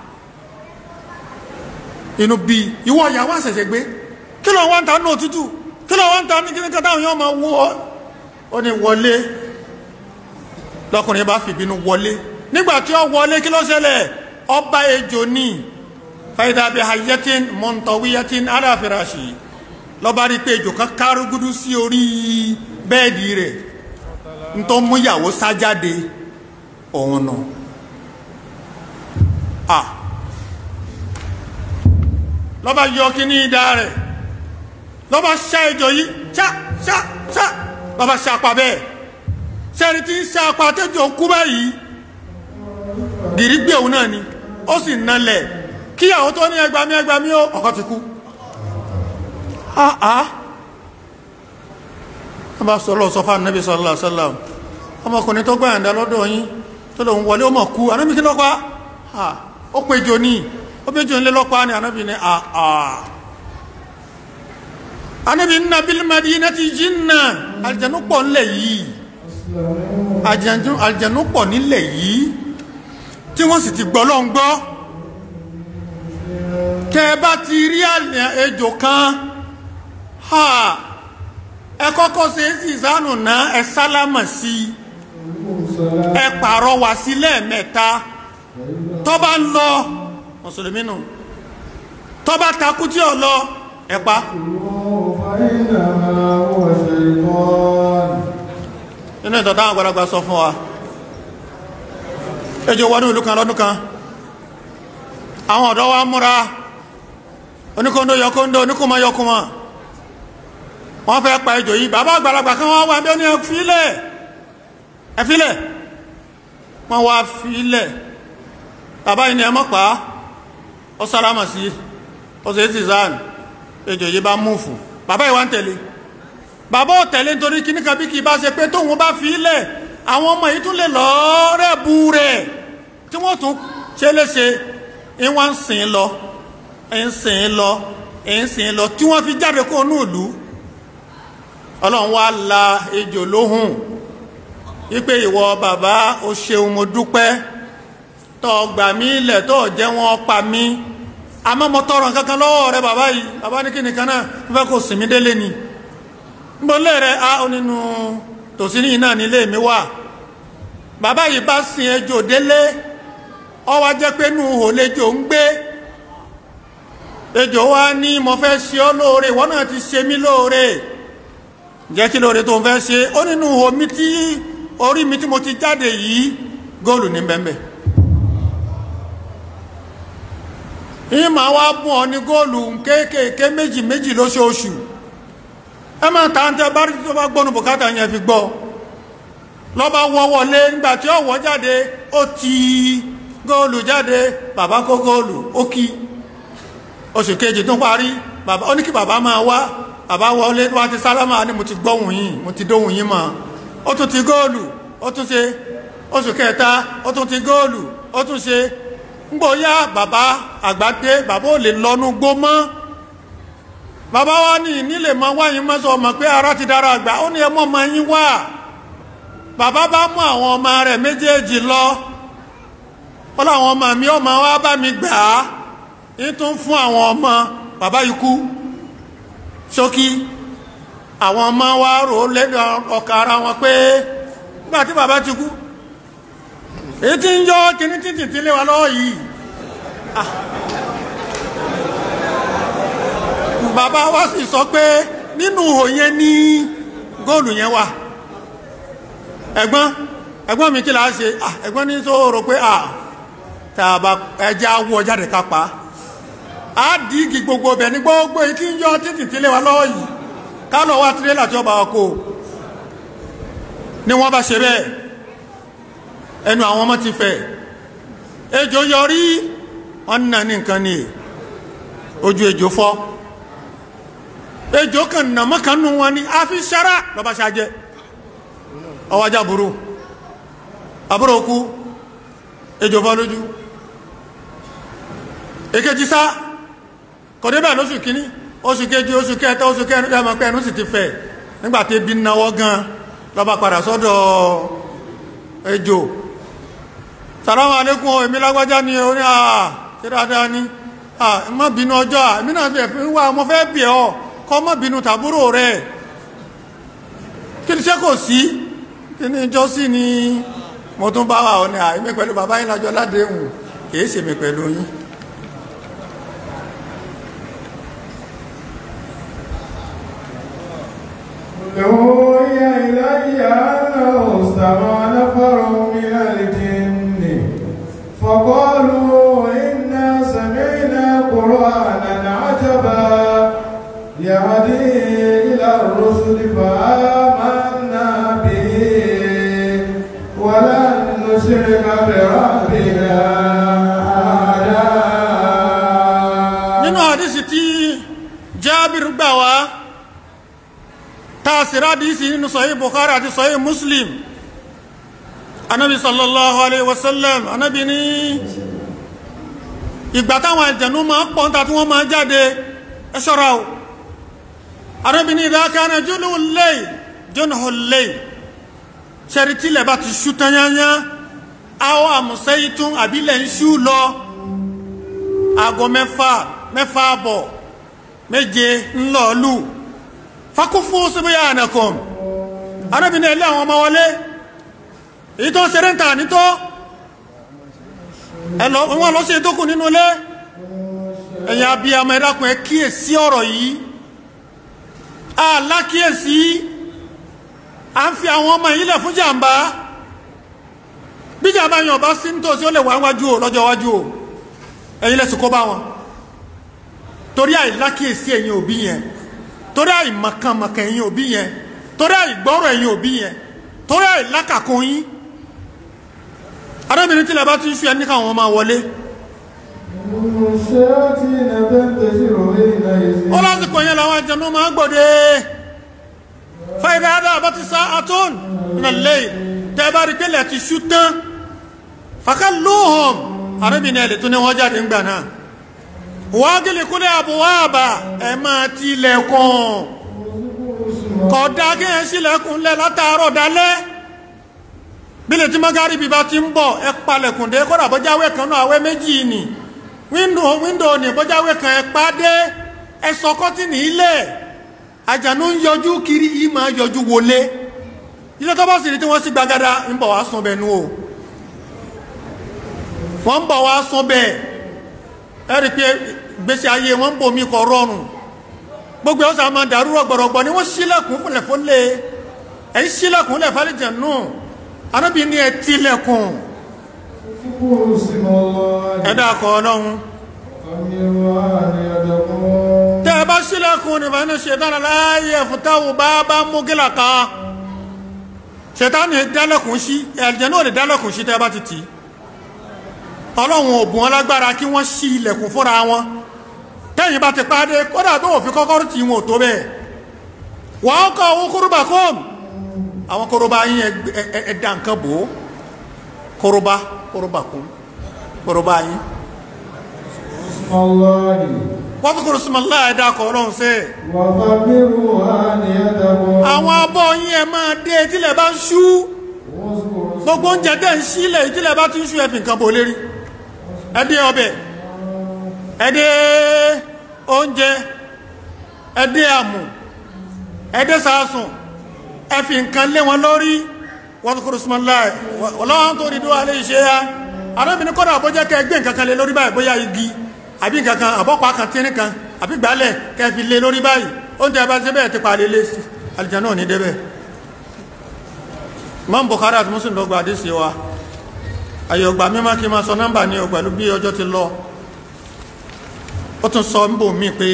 inú bí ìwọ ìyàwó àṣẹ̀ṣẹ̀ gbé kí ló wá ń ta ní òtútù kí ló wá ń ta ní kí ní kí táwọn yóò máa wú ọ ó ní wọlé lọkùnrin bá fìbínú wọlé nígbà tí ó wọlé kí ló ṣẹlẹ̀ ọba ejò ní fàyídàbí hayatin mọ̀ntọ̀wíyatin aláfẹ́raṣì lọ́ba rí pé ejò kan kárúgúdú sí orí bẹ́ẹ̀dì rẹ̀ ń tó mú ìyàwó sájáde òun nù à lọ́ba yọ kí ní ìdá rẹ̀ lọ́ba ṣá ejò yìí ṣá ṣá ṣá lọ́ba ṣàpá bẹ́ẹ̀ sẹ́ni tí ń ṣàpá tẹ́jọ́ kú báyìí gìrì gbé òun náà ni ó sì nalẹ̀ kí àwọn tó ní ẹgbàmí ẹgbàmí ó ọkọ ti kú àá wọ́n bá sọ́lọ́ sọ fún Ànábì sallallahu alaihi wasallam ọmọkùnrin tó gbà ẹ̀dá lọ́dọ̀ yín tó lòun wọlé ó mọ̀ kú Ànábì kí lọ́pàá ó péjọ ní ó péjọ nílé lọ́pàá ní Ànábì ní àà Ànábì inna bil madinati jinna àlìjànú pọ̀ nílẹ̀ yìí àlìjànú pọ̀ nílẹ̀ yìí tí wọ́n sì ti gbọ́ lọ́n gbọ́ tẹ́ bá ti rí ejò kan ha ẹ kọ́kọ́ ṣe é sì sánù náà ẹ sálámà sí i ẹ pààrọ̀ wá sí lẹ́ẹ̀mẹ́ta tó bá ń lọ mùsùlùmí nù tó bá takú tí ò lọ ẹ pa إنما هو شيطان nínú ìtọ̀ táwọn àgbàlagbà sọ fún wa ejò wọnú ìlú kan lọ́dún kan àwọn ọ̀dọ́ wa múra oníkóńdó yọkóńdó oníkùnmọ́ yọkùnmọ́ wọ́n fẹ́ pa ejò yìí bàbá àgbàlagbà kan wọ́n wà bí ó ní ẹfílẹ̀ ẹfílẹ̀ wọ́n wá fílẹ̀ bàbá yìí ni ẹ mọ́ pa á ó sálámà sí ó sì ti zan ejò yìí bá múfù bàbá yìí wá ń tẹ̀lé bàbá ò tẹ̀lé nítorí kíní kan bí kì í bá ṣe pé tóun bá fi ilẹ̀ àwọn ọmọ yìí tún lè lọ rẹ̀ bu rẹ̀ tí wọ́n tún ṣe léṣe ń wá ń sìn lọ ń sìn lọ ń sìn lọ tí wọ́n fi jáde kó nù ìlú ọlọ́run wá la ejò lóhùn wípé ìwọ bàbá o ṣeun mo dúpẹ́ tó gbà mí ilẹ̀ tó jẹ́ wọn pa mí àmọ́ mo tọrọ nǹkan kan lọ́wọ́ rẹ bàbá yìí bàbá ní kíni kan náà fẹ́ kó sìn mí délé ni mbọlé rẹ a ó nínú tòsí ní iná nílé mi wà bàbá yìí bá sin ejò délé ó wá jẹ́ pé nù hò lejò ń gbé ejò wá ní mo fẹ́ ṣe ọ́ lóore ìwọ náà ti ṣe mí lóore jẹ́ kí lóore tó ń fẹ́ ṣe ó nínú hò mi tí orí mi tí mo ti jáde yìí góòlù ní bẹ́ẹ̀ ìmọ̀ wá bùn ọ ní góòlù kéékèèké méjì méjì lóṣooṣù ẹ máa ta ń tẹ bá rí tó bá gbọ́nu bùkátà yẹn fi gbọ́ lọ́ba wọ́ wọlé nígbà tí ó wọ́ jáde ó ti góòlù jáde bàbá kó góòlù ó kí oṣù kejì tó parí bàbá ó ní kí bàbá máa wá bàbá wọlé wá ti sálámà ní mo ti gbọ́hùn yín mo ti dóhùn yín mọ́ ó tún ti góòlù ó tún ṣe oṣù kẹta ó tún ti góòlù ó tún ṣe ngbóyá bàbá àgbàdé bàbá ò lè lọ́nu gbó mọ́ bàbá wa ní nílé mọ wáyé mọ́sọ ọmọ pé ara ti dára àgbà ó ní ẹmọ́ ọmọ yín wá bàbá bá mú àwọn ọmọ rẹ̀ méjèèjì lọ ó láwọn ọmọ mi ọmọ wa bá mi gbà á ní tún fún àwọn ọmọ bàbá yìí kú ṣókí àwọn ọmọ wa rò lẹ́nu ọkà ara wọn pé nígbà tí bàbá ti kú èyí tí ń yọ kíní títì tí lé wa lọ́wọ́ yìí bàbá wa sì sọ pé nínú ihò yẹn ní góòlù yẹn wà ẹ̀gbọ́n ẹ̀gbọ́n mi kí la ṣe ẹ̀gbọ́n ní tó rò pé à tàbá ẹja wọ jáde ká pa á dìígì gbogbo ọbẹ̀ ní gbogbo èyí tí ń yọ títì tí lé wa lọ́wọ́ yìí ká lọ wá tirẹ́là tí ó bá wa kó ni wọ́n bá ṣe bẹ́ẹ̀ ẹnu àwọn ọmọ ti fẹ̀ ejò yọrí wọn nà ní nǹkan ni ojú ejò fọ́ ejò kan nàmọ́ kan nù wọn ni a fi sára lọ́ba ṣáájẹ́ ọwájá burú àbúrò kú ejò fọ́ lójú èkejì sá kò débẹ̀ lóṣù kínní oṣù kejì oṣù kẹta oṣù kẹrin ẹmọ pé ẹnu sì ti fẹ̀ nígbàtí ebi náwọ́ gan lọ́ba padà sọ́dọ̀ ejò sàrámà alékún o èmi lágbájá ni o ní àà tí dáadáa ní à má bínú ọjọ́ à èmi náà fẹ́ wà mo fẹ́ bì ọ́ kọ́ má bínú tàbúrò rẹ̀ kí ni ṣé kò sí kí ni ìjọ sí ni mo tún bá wà ọ ní à èmi pẹ̀lú bàbá yín lájọ ládéhùn kìí ṣèmi pẹ̀lú yín أوحي إلي أنه استمع نفر من الجن فقالوا إنا سمعنا قرآنا عجبا يهدي إلى الرشد فآمنا به ولن نشرك بربنا أحدا nínú àdísì tí jábìrì gbà wá tààsìrá àdísì nínú sọ̀yí bukhari àti sọ̀yí muslim anábi sallallahu alaihi wasallam anábi ní ìgbà táwọn àjẹ̀nú máa pọ̀ ń ta tí wọ́n máa jáde ẹ ṣọ́ra o anábi ní idha kana junhul layl junhul layl ṣẹ́rí tílẹ̀ bá ti ṣú tanyanya àwọn àmùsẹ́yí tún àbílẹ̀ ń ṣú lọ aago mẹ́fà mẹ́fà àbọ̀ méje ńlọ́ọ̀lù fakúfú síbíyà ànàkùn arábìnrin ilé àwọn ọmọ wọlé èyí tó ń ṣeré ń tà nítọ́ ẹ̀lọ́ wọn lọ sí ìtókù nínú ilé ẹ̀yà bí i àmọ́ ẹ̀dàkùn ẹ kíyè sí ọ̀rọ̀ yìí alákíyèsí à ń fi àwọn ọmọ yìí lẹ̀ fún jàǹbá bí jàǹbá yàn bá sí nítòsí ó lè wá wájú o lọ́jọ́ wájú o ẹ̀yin lẹ́sìn kó bá wọn torí àìlákíyèsí ẹ̀yin òbí yẹn torí àìmọ̀kànmọ̀kàn ẹ̀yin òbí yẹn torí àìgbọ́rọ̀ ẹ̀yin òbí yẹn torí àìlákàkún yín arábìnrin tilẹ̀ bá ti ń ṣu ẹni káwọn máa wọlé الشياطين تنتشر إليه ó lásìkò yẹn làwọn àjẹnú máa gbòde fàìdá àdá àbá ti sá àtún nínú lẹ́yìn tẹ́ bá rí pẹ́lẹ̀ ti ṣú tán fàkà lóhùn arábìnrin ẹ̀lẹ́ tó ní wọ́n jáde ńgbà náà wọ́n gílì kúlẹ̀ àbúwá àbà ẹ̀ máa ti ilẹ̀kùn kódà kí ẹ̀ sílẹ̀kùn lẹ̀ látàárọ̀ dalẹ́ bílẹ̀ tí mọ́gárì bíbá ti ń bọ̀ ẹ palẹ̀kùn dé kódà bọ́jáwé kan náà àwẹ́ méjì ni wíńdò wíńdò ní bọ́jáwé kan ẹ pàdé ẹ sọ kọ́tìnì ilẹ̀ àjànú ń yọjú kiri yìí máa yọjú wọlé ilé tó bá sì rí tí wọ́n sí gbagada ń bọ̀ wá sún bẹ́ẹ̀ nú o wọ́n ń bọ̀ wá sún bẹ́ẹ̀ ẹ rí i pé gbèsè ayé wọn ń bò mí kọ rọrùn gbogbo ẹ̀ ó sà máa dàrú rọgbọ̀rọgbọ̀ ni wọ́n sílẹ̀kùn fúnlẹ̀ fúnlẹ̀ ẹ̀yìn sílẹ̀kùn lẹ̀ fálẹ̀jẹ̀ nù anábì ní ẹ tilẹ̀kùn اذكروا اسم الله ẹ̀dá kọ̀ ọlọ́run وأمروا أن يتقون tẹ́ ẹ bá sílẹ̀kùn ní fàánù ṣètánà láàyè fútáwù bá bá mú gílà kan ṣètánì dálẹ̀kùn sí ẹ̀jẹ̀ náà lè dálẹ̀kùn sí tẹ́ ẹ bá ti tì í ọlọ́run ò bùn wọn lágbára kí wọ́n ṣí ilẹ̀kùn fúnra wọn tẹ́yìn bá ti pàdé kódà tó wọ́n fi kọ́kọ́rọ́ tí wọn ò tó bẹ́ẹ̀ wọ́n kọ́ owó kóróbà kọ́ọ̀mù àwọn kóróbà yín ẹ- ẹ- ẹ- ẹ̀dá nǹkan bò ó kóróbà kóróbà kún kóróbà yín اسم الله wọ́n tó kúrò súnmọ́ láì dákọ̀ ọlọ́run sí وخبروا أن يتقون àwọn abọ́ yín ẹ máa dé tílẹ̀ bá ń ṣú واذكروا gbogbo oúnjẹ tẹ́ ń sílẹ̀ tílẹ̀ bá ti ń ṣú ẹ̀fìn kan bò lérí ẹdẹ ọbẹ̀ ẹdẹ oúnjẹ ẹdẹ àmù ẹdẹ sàásùn ẹfìn kan lé wọn lórí wọ́n tó kúrò súnmọ́ láì ọlọ́run tó rí dúwà lè ṣe ya arábìnrin kọ́dà bó jẹ́ kẹ́ gbé nǹkan kan lé lórí báyìí bóyá igi àbí nǹkan kan àbọ́pàá kan tíní kan àbí gbálẹ̀ kẹ́ fi lé lórí báyìí oúnjẹ bá ṣe bẹ́ẹ̀ ti pa lé lé sí alìjẹ́ náà ní débẹ̀ Imam Bukhari àti Muslim ló gba àdísì wa àyọ̀gbà mímọ́ kí n máa sọ nọ́mbà ní o pẹ̀lú bí ọjọ́ ti lọ ó tún sọ ń bò mí pé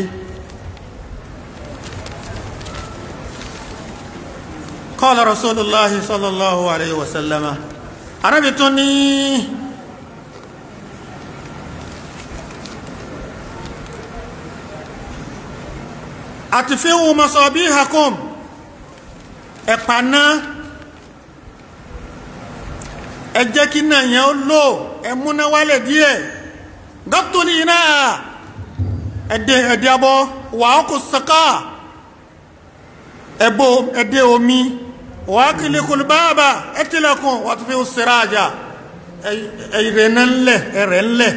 qala Rasulullahi sallallahu alayhi wa sallama arábì tún ní atfi'u masabihakum ẹ̀pà náà ẹ jẹ́ kí náà yẹn ó lò ẹ múná wálẹ̀ díẹ̀ gọ́tùlì iná ẹ̀dẹ̀ ẹ̀dẹ̀ abọ́ wà á kò sọ́kà ẹ̀bọ̀ ẹ̀dẹ̀ omi wà á kìlì kùlùbáàbà ẹ̀tìlẹ̀kùn wà tó fi ó sẹ́rà àjà ẹ̀rẹ̀ ńlẹ̀ ẹ̀rẹ̀ ńlẹ̀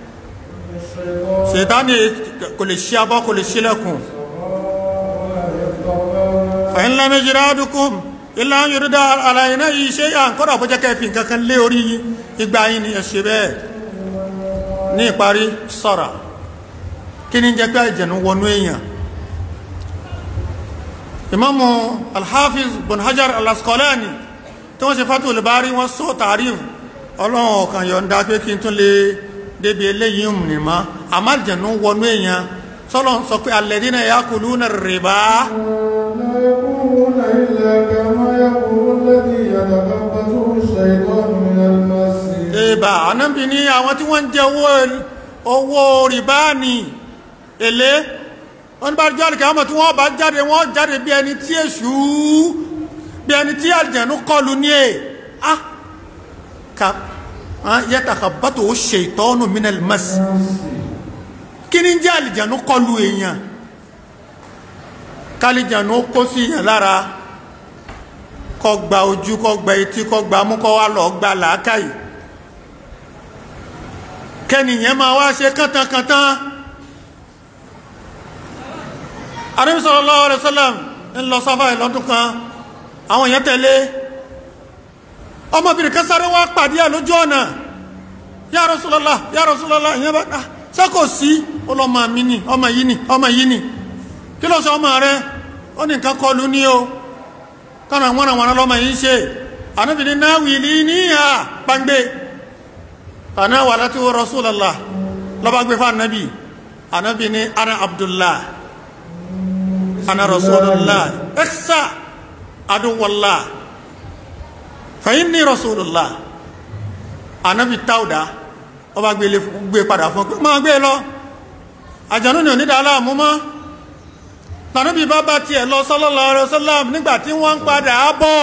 ṣètánì kò lè ṣí abọ́ kò lè ṣílẹ̀kùn fàyín lámẹ́ jìrá dùkùn ilá ń yorùdá aláìná yìí ṣe à ń kọ́dà bó jẹ́ kẹfì kankan lé orí igba yìí ni ẹ̀ṣẹ̀ bẹ́ẹ̀ ní ìparí sọ́ra kí ní jẹ́ pé àìjẹ̀nú wọnú èèyàn imamu alhafiz bin hajar alaskolani tí wọ́n ṣe fatu olùbárí wọ́n sọ tààríf ọlọ́run ọ̀kan yọ̀ǹda pé kí n tún lè débi eléyìí mú ma àmọ́ àìjẹ̀nú wọnú èèyàn sọ́lọ́ sọ pé alladhina yakuluna rìbá لا يقومون إلا كما يقوم الذي يتخبطه الشيطان من المس ìbà ànábì ní àwọn tí wọ́n ń jẹ owó owó rìbá ní èlé wọ́n ní bá jọ́ àlùkẹ́ àwọn tí wọ́n bá jáde wọ́n jáde bí ẹni tí èṣù bí ẹni tí àjẹ̀nú kọlù ní è ah ka yatakhabbatu ash-shaytanu min al-mas kí ní jẹ́ àlìjẹ̀nú kọlù èèyàn kálìjẹ̀nú kó sí èèyàn lára kó gba ojú kó gba etí kó gba mú kó wá lọ gba làákàyè kẹnìyàn máa wá ṣe kántankántan Ànábì sallallahu alaihi wasallam ń lọ sáfà ìlọ́dún kan àwọn èèyàn tẹ̀lé ọmọbìnrin kan sáré wá pàdé ẹ̀ lójú ọ̀nà ya Rasulullah ya Rasulullah ìyẹn bá sẹ́kò sí ọlọ́mọ mi ni ọmọ yìí ni ọmọ yìí ni kí ló sọ ọmọ rẹ ó ní nǹkan kọlu ní o kọ́nà wọ́n àwọn ọlọ́mọ yìí ṣe ànábì ní náwìlì ní à gbangbe àná wà láti wọ́n Rasulullah lọ́ba gbé fún ànábì ànábì ní ana Abdullah ana Rasulullah ẹ̀sà aduwallah fa inni Rasulullah ànábì táwùdá ọba gbé padà fún pé máa gbé lọ àjànú ni onídàá aláàmú mọ́ tànúbí bá bá tiẹ̀ lọ sallallahu alaihi wasallam nígbà tí wọ́n ń padà bọ̀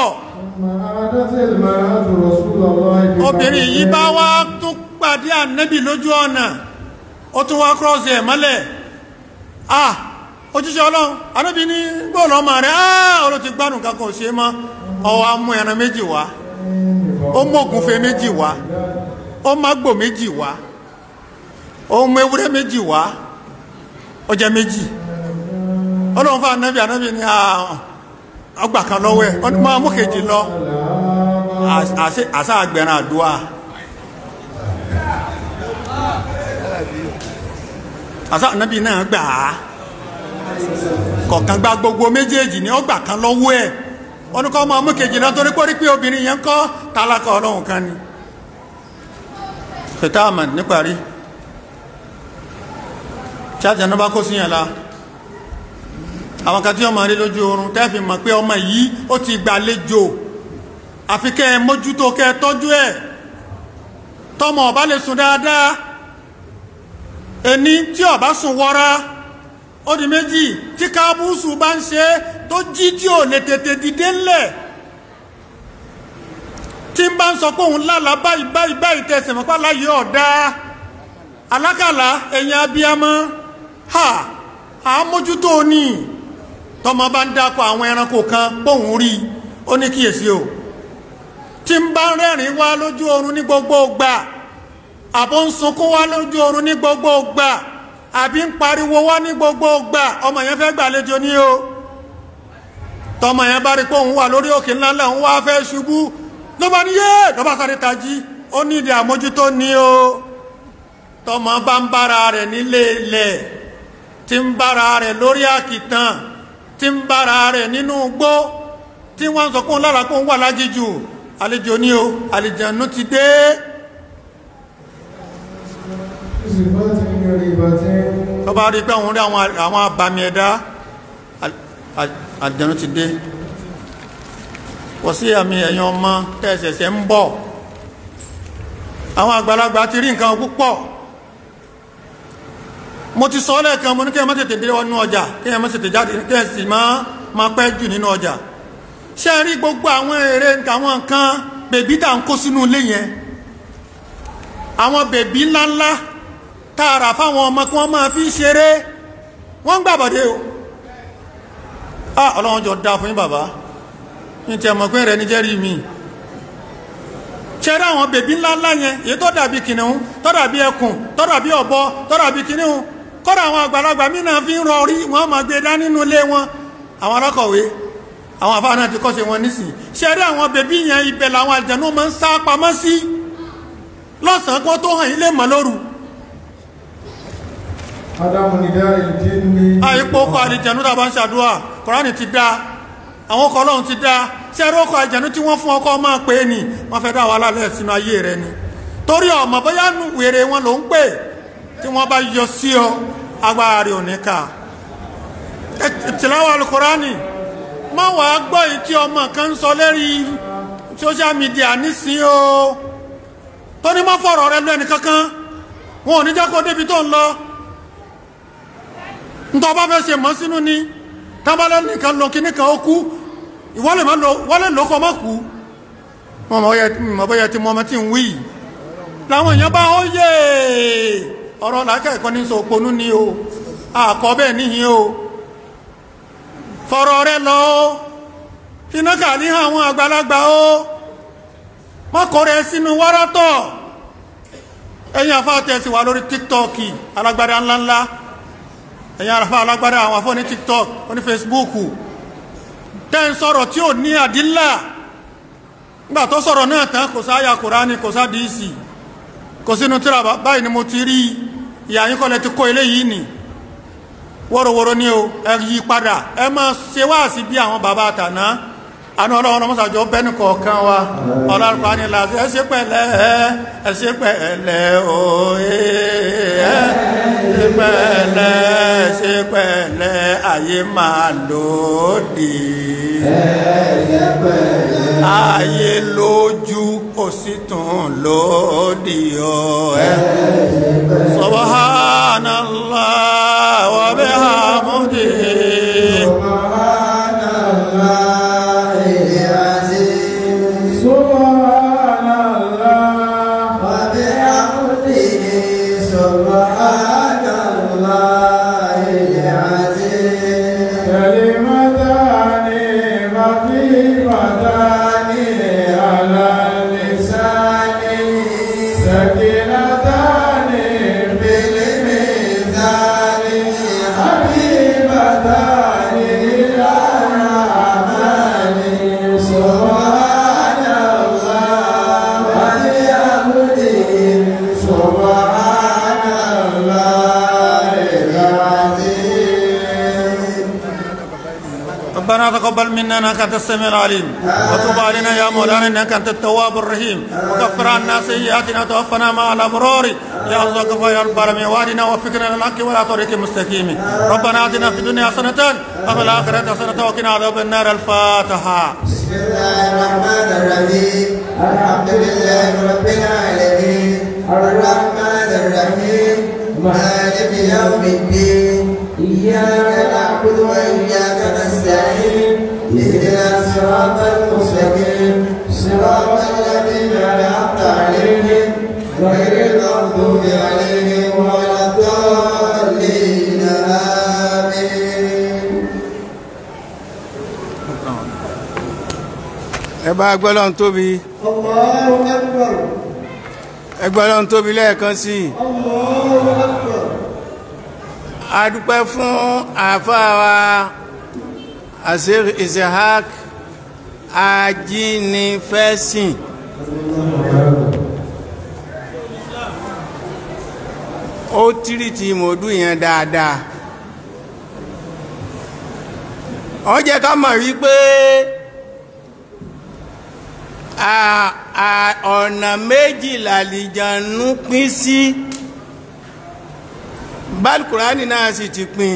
obìnrin yìí bá wá tún pàdé ànẹ́bì lójú ọ̀nà ó tún wá kírọ́ọ̀sì ẹ̀ mọ́lẹ̀ ah òjíṣẹ́ ọlọ́run ànẹ́bì ní gbọ́ọ̀lọ́ ọmọ rẹ̀ ah olú ti gbádùn kankan ò ṣe mọ́ ọwọ́ amú ẹran méjì wá ó mú ògúnfe méjì wá ó mágbò méjì wá ó mú ewúrẹ́ méjì wá ó jẹ méjì ọlọ́run fún anábì anábì ní ọgbà kan lọ́wọ́ ẹ̀ wọ́n máa mú kejì lọ àṣà àgbẹ̀rán àdúrà àṣà anábì náà gbà á kọ̀ọ̀kan gba gbogbo méjèèjì ní ọgbà kan lọ́wọ́ ẹ̀ wọ́n ní kọ́ máa mú kejì lọ torí pé pé obìnrin yẹn kọ́ tálákà ọlọ́run kan ni fìtáàmà níparí tí àjànà bá kó síyàn la àwọn kan tí ọmọ rí lójú oorun tẹ́fì mọ̀ pé ọmọ yìí ó ti gbàlejò àfi kẹ́ ẹ mójútó kẹ́ ẹ tọ́jú ẹ̀ tọmọ ọba lè sùn dáadáa ẹni tí ọba sùn wọra ó di méjì tí kábùsù bá ń ṣe tó jí tí ò lè tètè dìde ńlẹ̀ tí ń bá ń sọ pé òun lálàá báyìí báyìí báyìí tẹsẹ̀ mọ́pá láyé ọ̀dá alákàlà ẹ̀yìn abiyamọ ha àmójútó ní tọmọ bá ń dákọ̀ àwọn ẹranko kan bóun rí ó ní kíyèsí o tí ń bá rẹ́rìn wá lójú oorun ní gbogbo gbà àbó ń sunkún wá lójú oorun ní gbogbo gbà àbí ń pariwo wá ní gbogbo gbà ọmọ yẹn fẹ́ gbàlejò ní o tọmọ yẹn bá rí pé òun wà lórí òkè ńláńlá òun wá fẹ́ ṣubú ló bá ní yé ló bá sáré tají ó ní ìdí àmójútó ní o tọmọ bá ń bára rẹ̀ nílé ilẹ̀ tí ń bára rẹ̀ lórí àkìtàn tí ń bára rẹ̀ nínú igbó tí wọ́n sọ pé òun lára pé òun wà lájíjù àlejò ní o àlejànú ti dé tó bá rí pé òun rí àwọn àbàmì ẹ̀dá àlejànú ti dé wọ́n sí àmì ẹ̀yàn ọmọ tẹ́ẹ̀sẹ̀sẹ̀ ń bọ̀ àwọn àgbàlagbà ti rí nǹkan púpọ̀ mo ti sọ lẹ́ẹ̀kan mo ní kí ẹ má tètè dé wọnú ọjà kí ẹ má tètè jáde kí ẹ sì má pẹ́ jù nínú ọjà ṣé ẹ rí gbogbo àwọn èrè àwọn nǹkan bèbí tá à ń kó sínú ilé yẹn àwọn bèbí ńláńlá tààrà fáwọn ọmọ kí wọ́n máa fi ṣeré wọ́n ń gbàbọ̀dé o ah ọlọ́run jọ dá fún yín bàbá ní tí ẹmọ̀ pé rẹ̀ ní jẹ́rí mi ṣẹ́rẹ́ àwọn bèbí ńláńlá yẹn èyí tó dàbí kìnìún tó dàbí ẹkùn tó dàbí ọ̀bọ tó dàbí kìnìún kọ́dà àwọn àgbàlagbà mí náà fi ń rọrí wọ́n máa gbé dá nínú ilé wọn àwọn alákọ̀wé àwọn àfáà náà ti kọ́ṣe wọn nísìn ṣẹ́rẹ́ àwọn bèbí yẹn ibẹ̀ làwọn àjẹnú máa ń sá pamọ́ sí lọ́sàn-án kó tó hàn ilé mọ́ lóru Adamu ni dá ìdí ní. àìpò ọkọ̀ àdìjẹ̀nú tàbá ń ṣàdúrà kọ̀ránì ti dá àwọn ọkọ̀ ọlọ́run ti dá ṣẹ́rú ọkọ̀ àjẹ̀nú tí wọ́n fún ọkọ̀ máa pè é ní wọ́n fẹ́ dá wàhálà lẹ̀ sínú ayé rẹ ni torí ọmọ bóyá nù wèrè wọn ló ń pè tí wọ́n bá yọ sí ọ agbára rẹ ò ní ká tìláwà alukọ̀ránì má wà á gbọ́ yìí tí ọmọ kan ń sọ lérí social media nísìn o tó ní má fọ̀rọ̀ rẹ lọ ẹnì kankan wọn ò ní jẹ́ kó débi tó ń lọ ntọ́ bá fẹ́ ṣe mọ́ sínú ni tábàlẹ́ nìkan lọ kíní kan ó kú ìwọ́lẹ̀ má lọ wọ́lẹ̀ lọ́kọ́ má kú mọ̀ bọ́yẹ tí mọ́mọ́ tí ń wí láwọn èèyàn bá ó yé ọ̀rọ̀ làákẹ́ẹ̀kọ́ ní sọ òponú ni o àkọ́ bẹ́ẹ̀ níhìn o fọ̀rọ̀ rẹ lọ o finá kàlí àwọn àgbàlagbà o mọ́kọ̀ rẹ sínú wárátọ̀ ẹ̀yìn àfáàtẹ̀sí wà lórí tiktok alágbádá ńláńlá ẹ̀yìn àràfà alágbádá àwọn afọ́ ní tiktok ní facebook tẹ́ ń sọ̀rọ̀ tí ò ní àdílà nígbà tó sọ̀rọ̀ náà tán kò sáyà kùránì kò sá dìísì kò sínú tíra báyìí ni mo ti rí ìyá yín kọ́lẹ̀ ti kó ilé yìí nì wọ́rọ̀wọ́rọ̀ ní o ẹ yí padà ẹ máa ṣe wá sí bí àwọn bàbá àtàná àná ọlọ́run ọmọsàjọ bẹ́ẹ̀ni kọ̀ọ̀kan wa ọlọ́run ní láti ẹ ṣe pẹ̀lẹ́ ẹ ṣe pẹ̀lẹ́ òye ẹ ṣe pẹ̀lẹ́ ẹ ṣe pẹ̀lẹ́ ayé máa lòdì ayé lójú ó sì tún lòdì ọ ẹ subhanallah wa bihamdihi. كلمتان خفيفتان على اللسان ثقيلتان في الميزان حبيبتان إلى الرحمن سبحان الله وبحمده سبحان الله العظيم ربنا تقبل منا انك انت السميع العليم وتب علينا يا مولانا انك انت التواب الرحيم وكفر عنا سيئاتنا وتوفنا مع الابرار يا الله غفور يا رب العالمين وادنا وفقنا للحق ولا طريق المستقيم ربنا اتنا في الدنيا حسنه وفي الاخره حسنه وقنا عذاب النار الفاتحه بسم الله الرحمن الرحيم الحمد لله رب العالمين الرحمن الرحيم مالك يوم الدين إياك نعبد وإياك نستعين اهدنا الصراط المستقيم صراط الذين أنعمت عليهم غير المغضوب عليهم ولا الضالين آمين ẹ bá gbọ́lọ́n tóbi Allahu Akbar. ẹ gbọ́lọ́n tóbi lẹ́ẹ̀kan sí i Allahu Akbar. a dúpẹ́ fún àáfàá wa Asir Ishaq ajínigbẹ́sìn ó tírìtì mòdú yẹn dáadáa ó jẹ́ ká mọ̀ wípé a- a- ọ̀nà méjì làlìjànú pín sí bálkùránì náà sì ti pín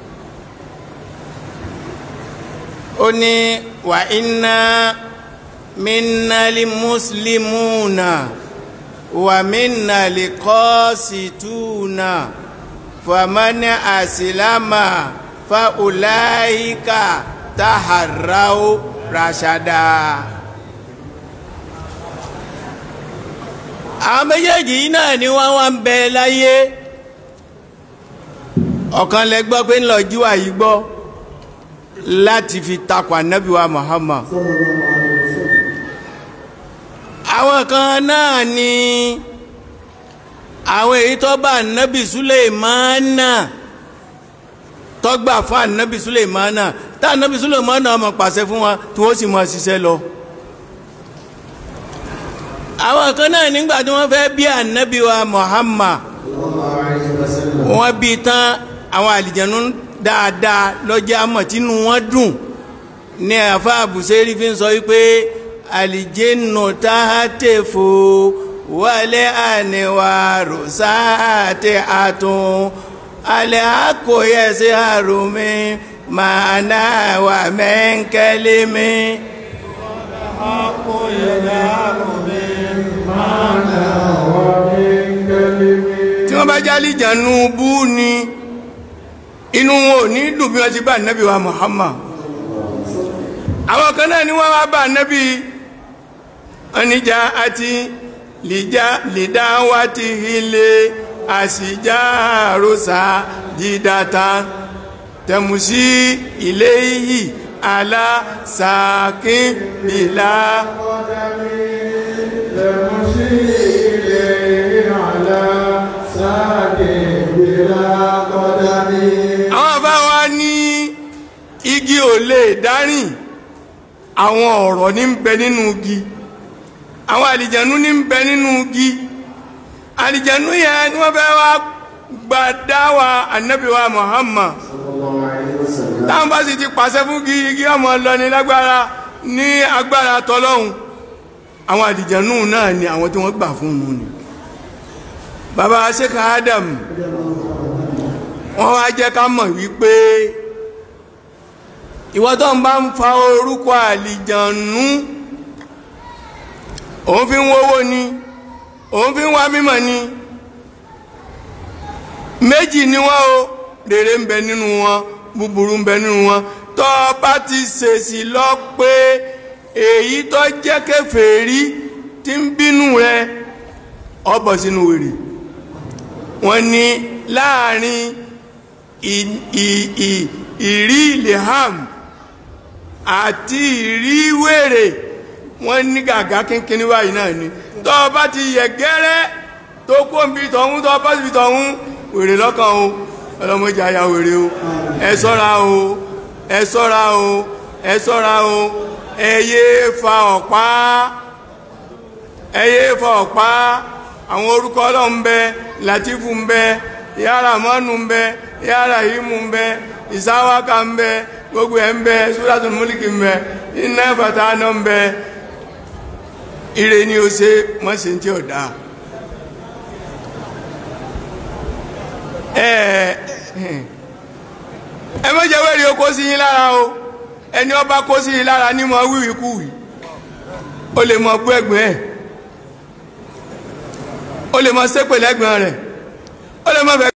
ó ní wà iná minnali muslimuna wà minnali kọ́sìtúna fàmánà àsìlámà fàùláìkà tàhàráó ràṣàdà. àwọn méjèèjì yìí náà ni wọ́n wá ń bẹ láyé ọ̀kan lẹ gbọ́ pé ń lọ jíwà yìí gbọ́ láti fi takò ànábì wa Muhammad àwọn kan náà ni àwọn èyí tó bá ànábì Sulaimana tó gbà fún ànábì Sulaimana tá ànábì Sulaimana ọmọ pàṣẹ fún wa tí wọ́n sì mọ̀ ṣiṣẹ́ lọ àwọn kan náà nígbà tí wọ́n fẹ́ bí ànábì wa Muhammad wọ́n bí tán àwọn àlìjẹ̀nú dáadáa lọ́jọ́ àmọ̀ tínú wọn dùn ní àfa àbùsẹ́rí fi ń sọ wípé àlìjẹ́nù táhátẹ́fò wálé àníwá rọ̀sáàtẹ́ àtún alẹ́ àkóyẹsẹ́ àrùmí màá náà wà mẹ́ńkẹ́lẹ́mí. tí wọ́n bá jálì jànú bú ni inú wọn ò ní dùn bí wọ́n ti bá nẹ́bí wa Muhammad àwọn kan náà ni wọ́n wá bá nẹ́bí oníjà àti lìdá wá ti ilé àṣìjá àròsà dídáta tẹ̀mùsí ilé yìí alásàkín bìlá àwọn àbáwá ní igi ò lè dárìn àwọn ọ̀rọ̀ ní ń bẹ nínú igi àwọn àlìjẹ̀nú ní ń bẹ nínú igi àlìjẹ̀nú yẹn ni wọ́n fẹ́ wá gba dáwà ànábì wa Muhammad táwọn bá sì ti pàṣẹ fún kí igi ọmọ lọ ní lágbára ní agbára tọlọ́hun àwọn àdìjànú náà ni àwọn tí wọ́n gbà fún un ni bàbá Sheikh Adam wọ́n wá jẹ́ ká mọ̀ wípé ìwọ tó ń bá ń fa orúkọ àlìjànú òun fi ń wówó ni òun fi ń wá mímọ̀ ni méjì ni wọ́n o rere ń bẹ nínú wọn búburú ń bẹ nínú wọn tó bá ti ṣèṣì lọ pé èyí tó jẹ́ kèfèrí tí ń bínú rẹ ó bọ́ sínú wèrè wọ́n ní láàrin ìrí ilham àti ìrí wèrè wọ́n ní gàgá kínkínní báyìí náà ni tó bá ti yẹ gẹ́rẹ́ tó kó ń bi tọ̀hún tó bá ti bi tọ̀hún wèrè lọ́kàn o ọlọ́mọdé àyà wèrè o ẹ ṣọ́ra o ẹ ṣọ́ra o ẹ ṣọ́ra o ẹ yé fa ọ̀pá ẹ yé fa ọ̀pá àwọn orúkọ ọlọ́run ń bẹ latifu ń bẹ yàrá mọ́nù ń bẹ yàrá ìmú ń bẹ ìsáwáka ń bẹ gbogbo ẹ̀ ń bẹ suratul múlìkì ń bẹ iná bàtà náà ń bẹ ire ni o ṣe mọ́ ṣe ń tí ò dáa. ẹ mọ́jẹ́ wẹ́rẹ́ o kó sí yín lára o ẹni ọba kó sí yín lára ní mọ wíwí kúwì o lè mọ gbọ́ ẹ̀gbọ́n ẹ̀ o lè mọ ṣépè lẹ́gbọ̀n rẹ̀ o lè mọ fẹ́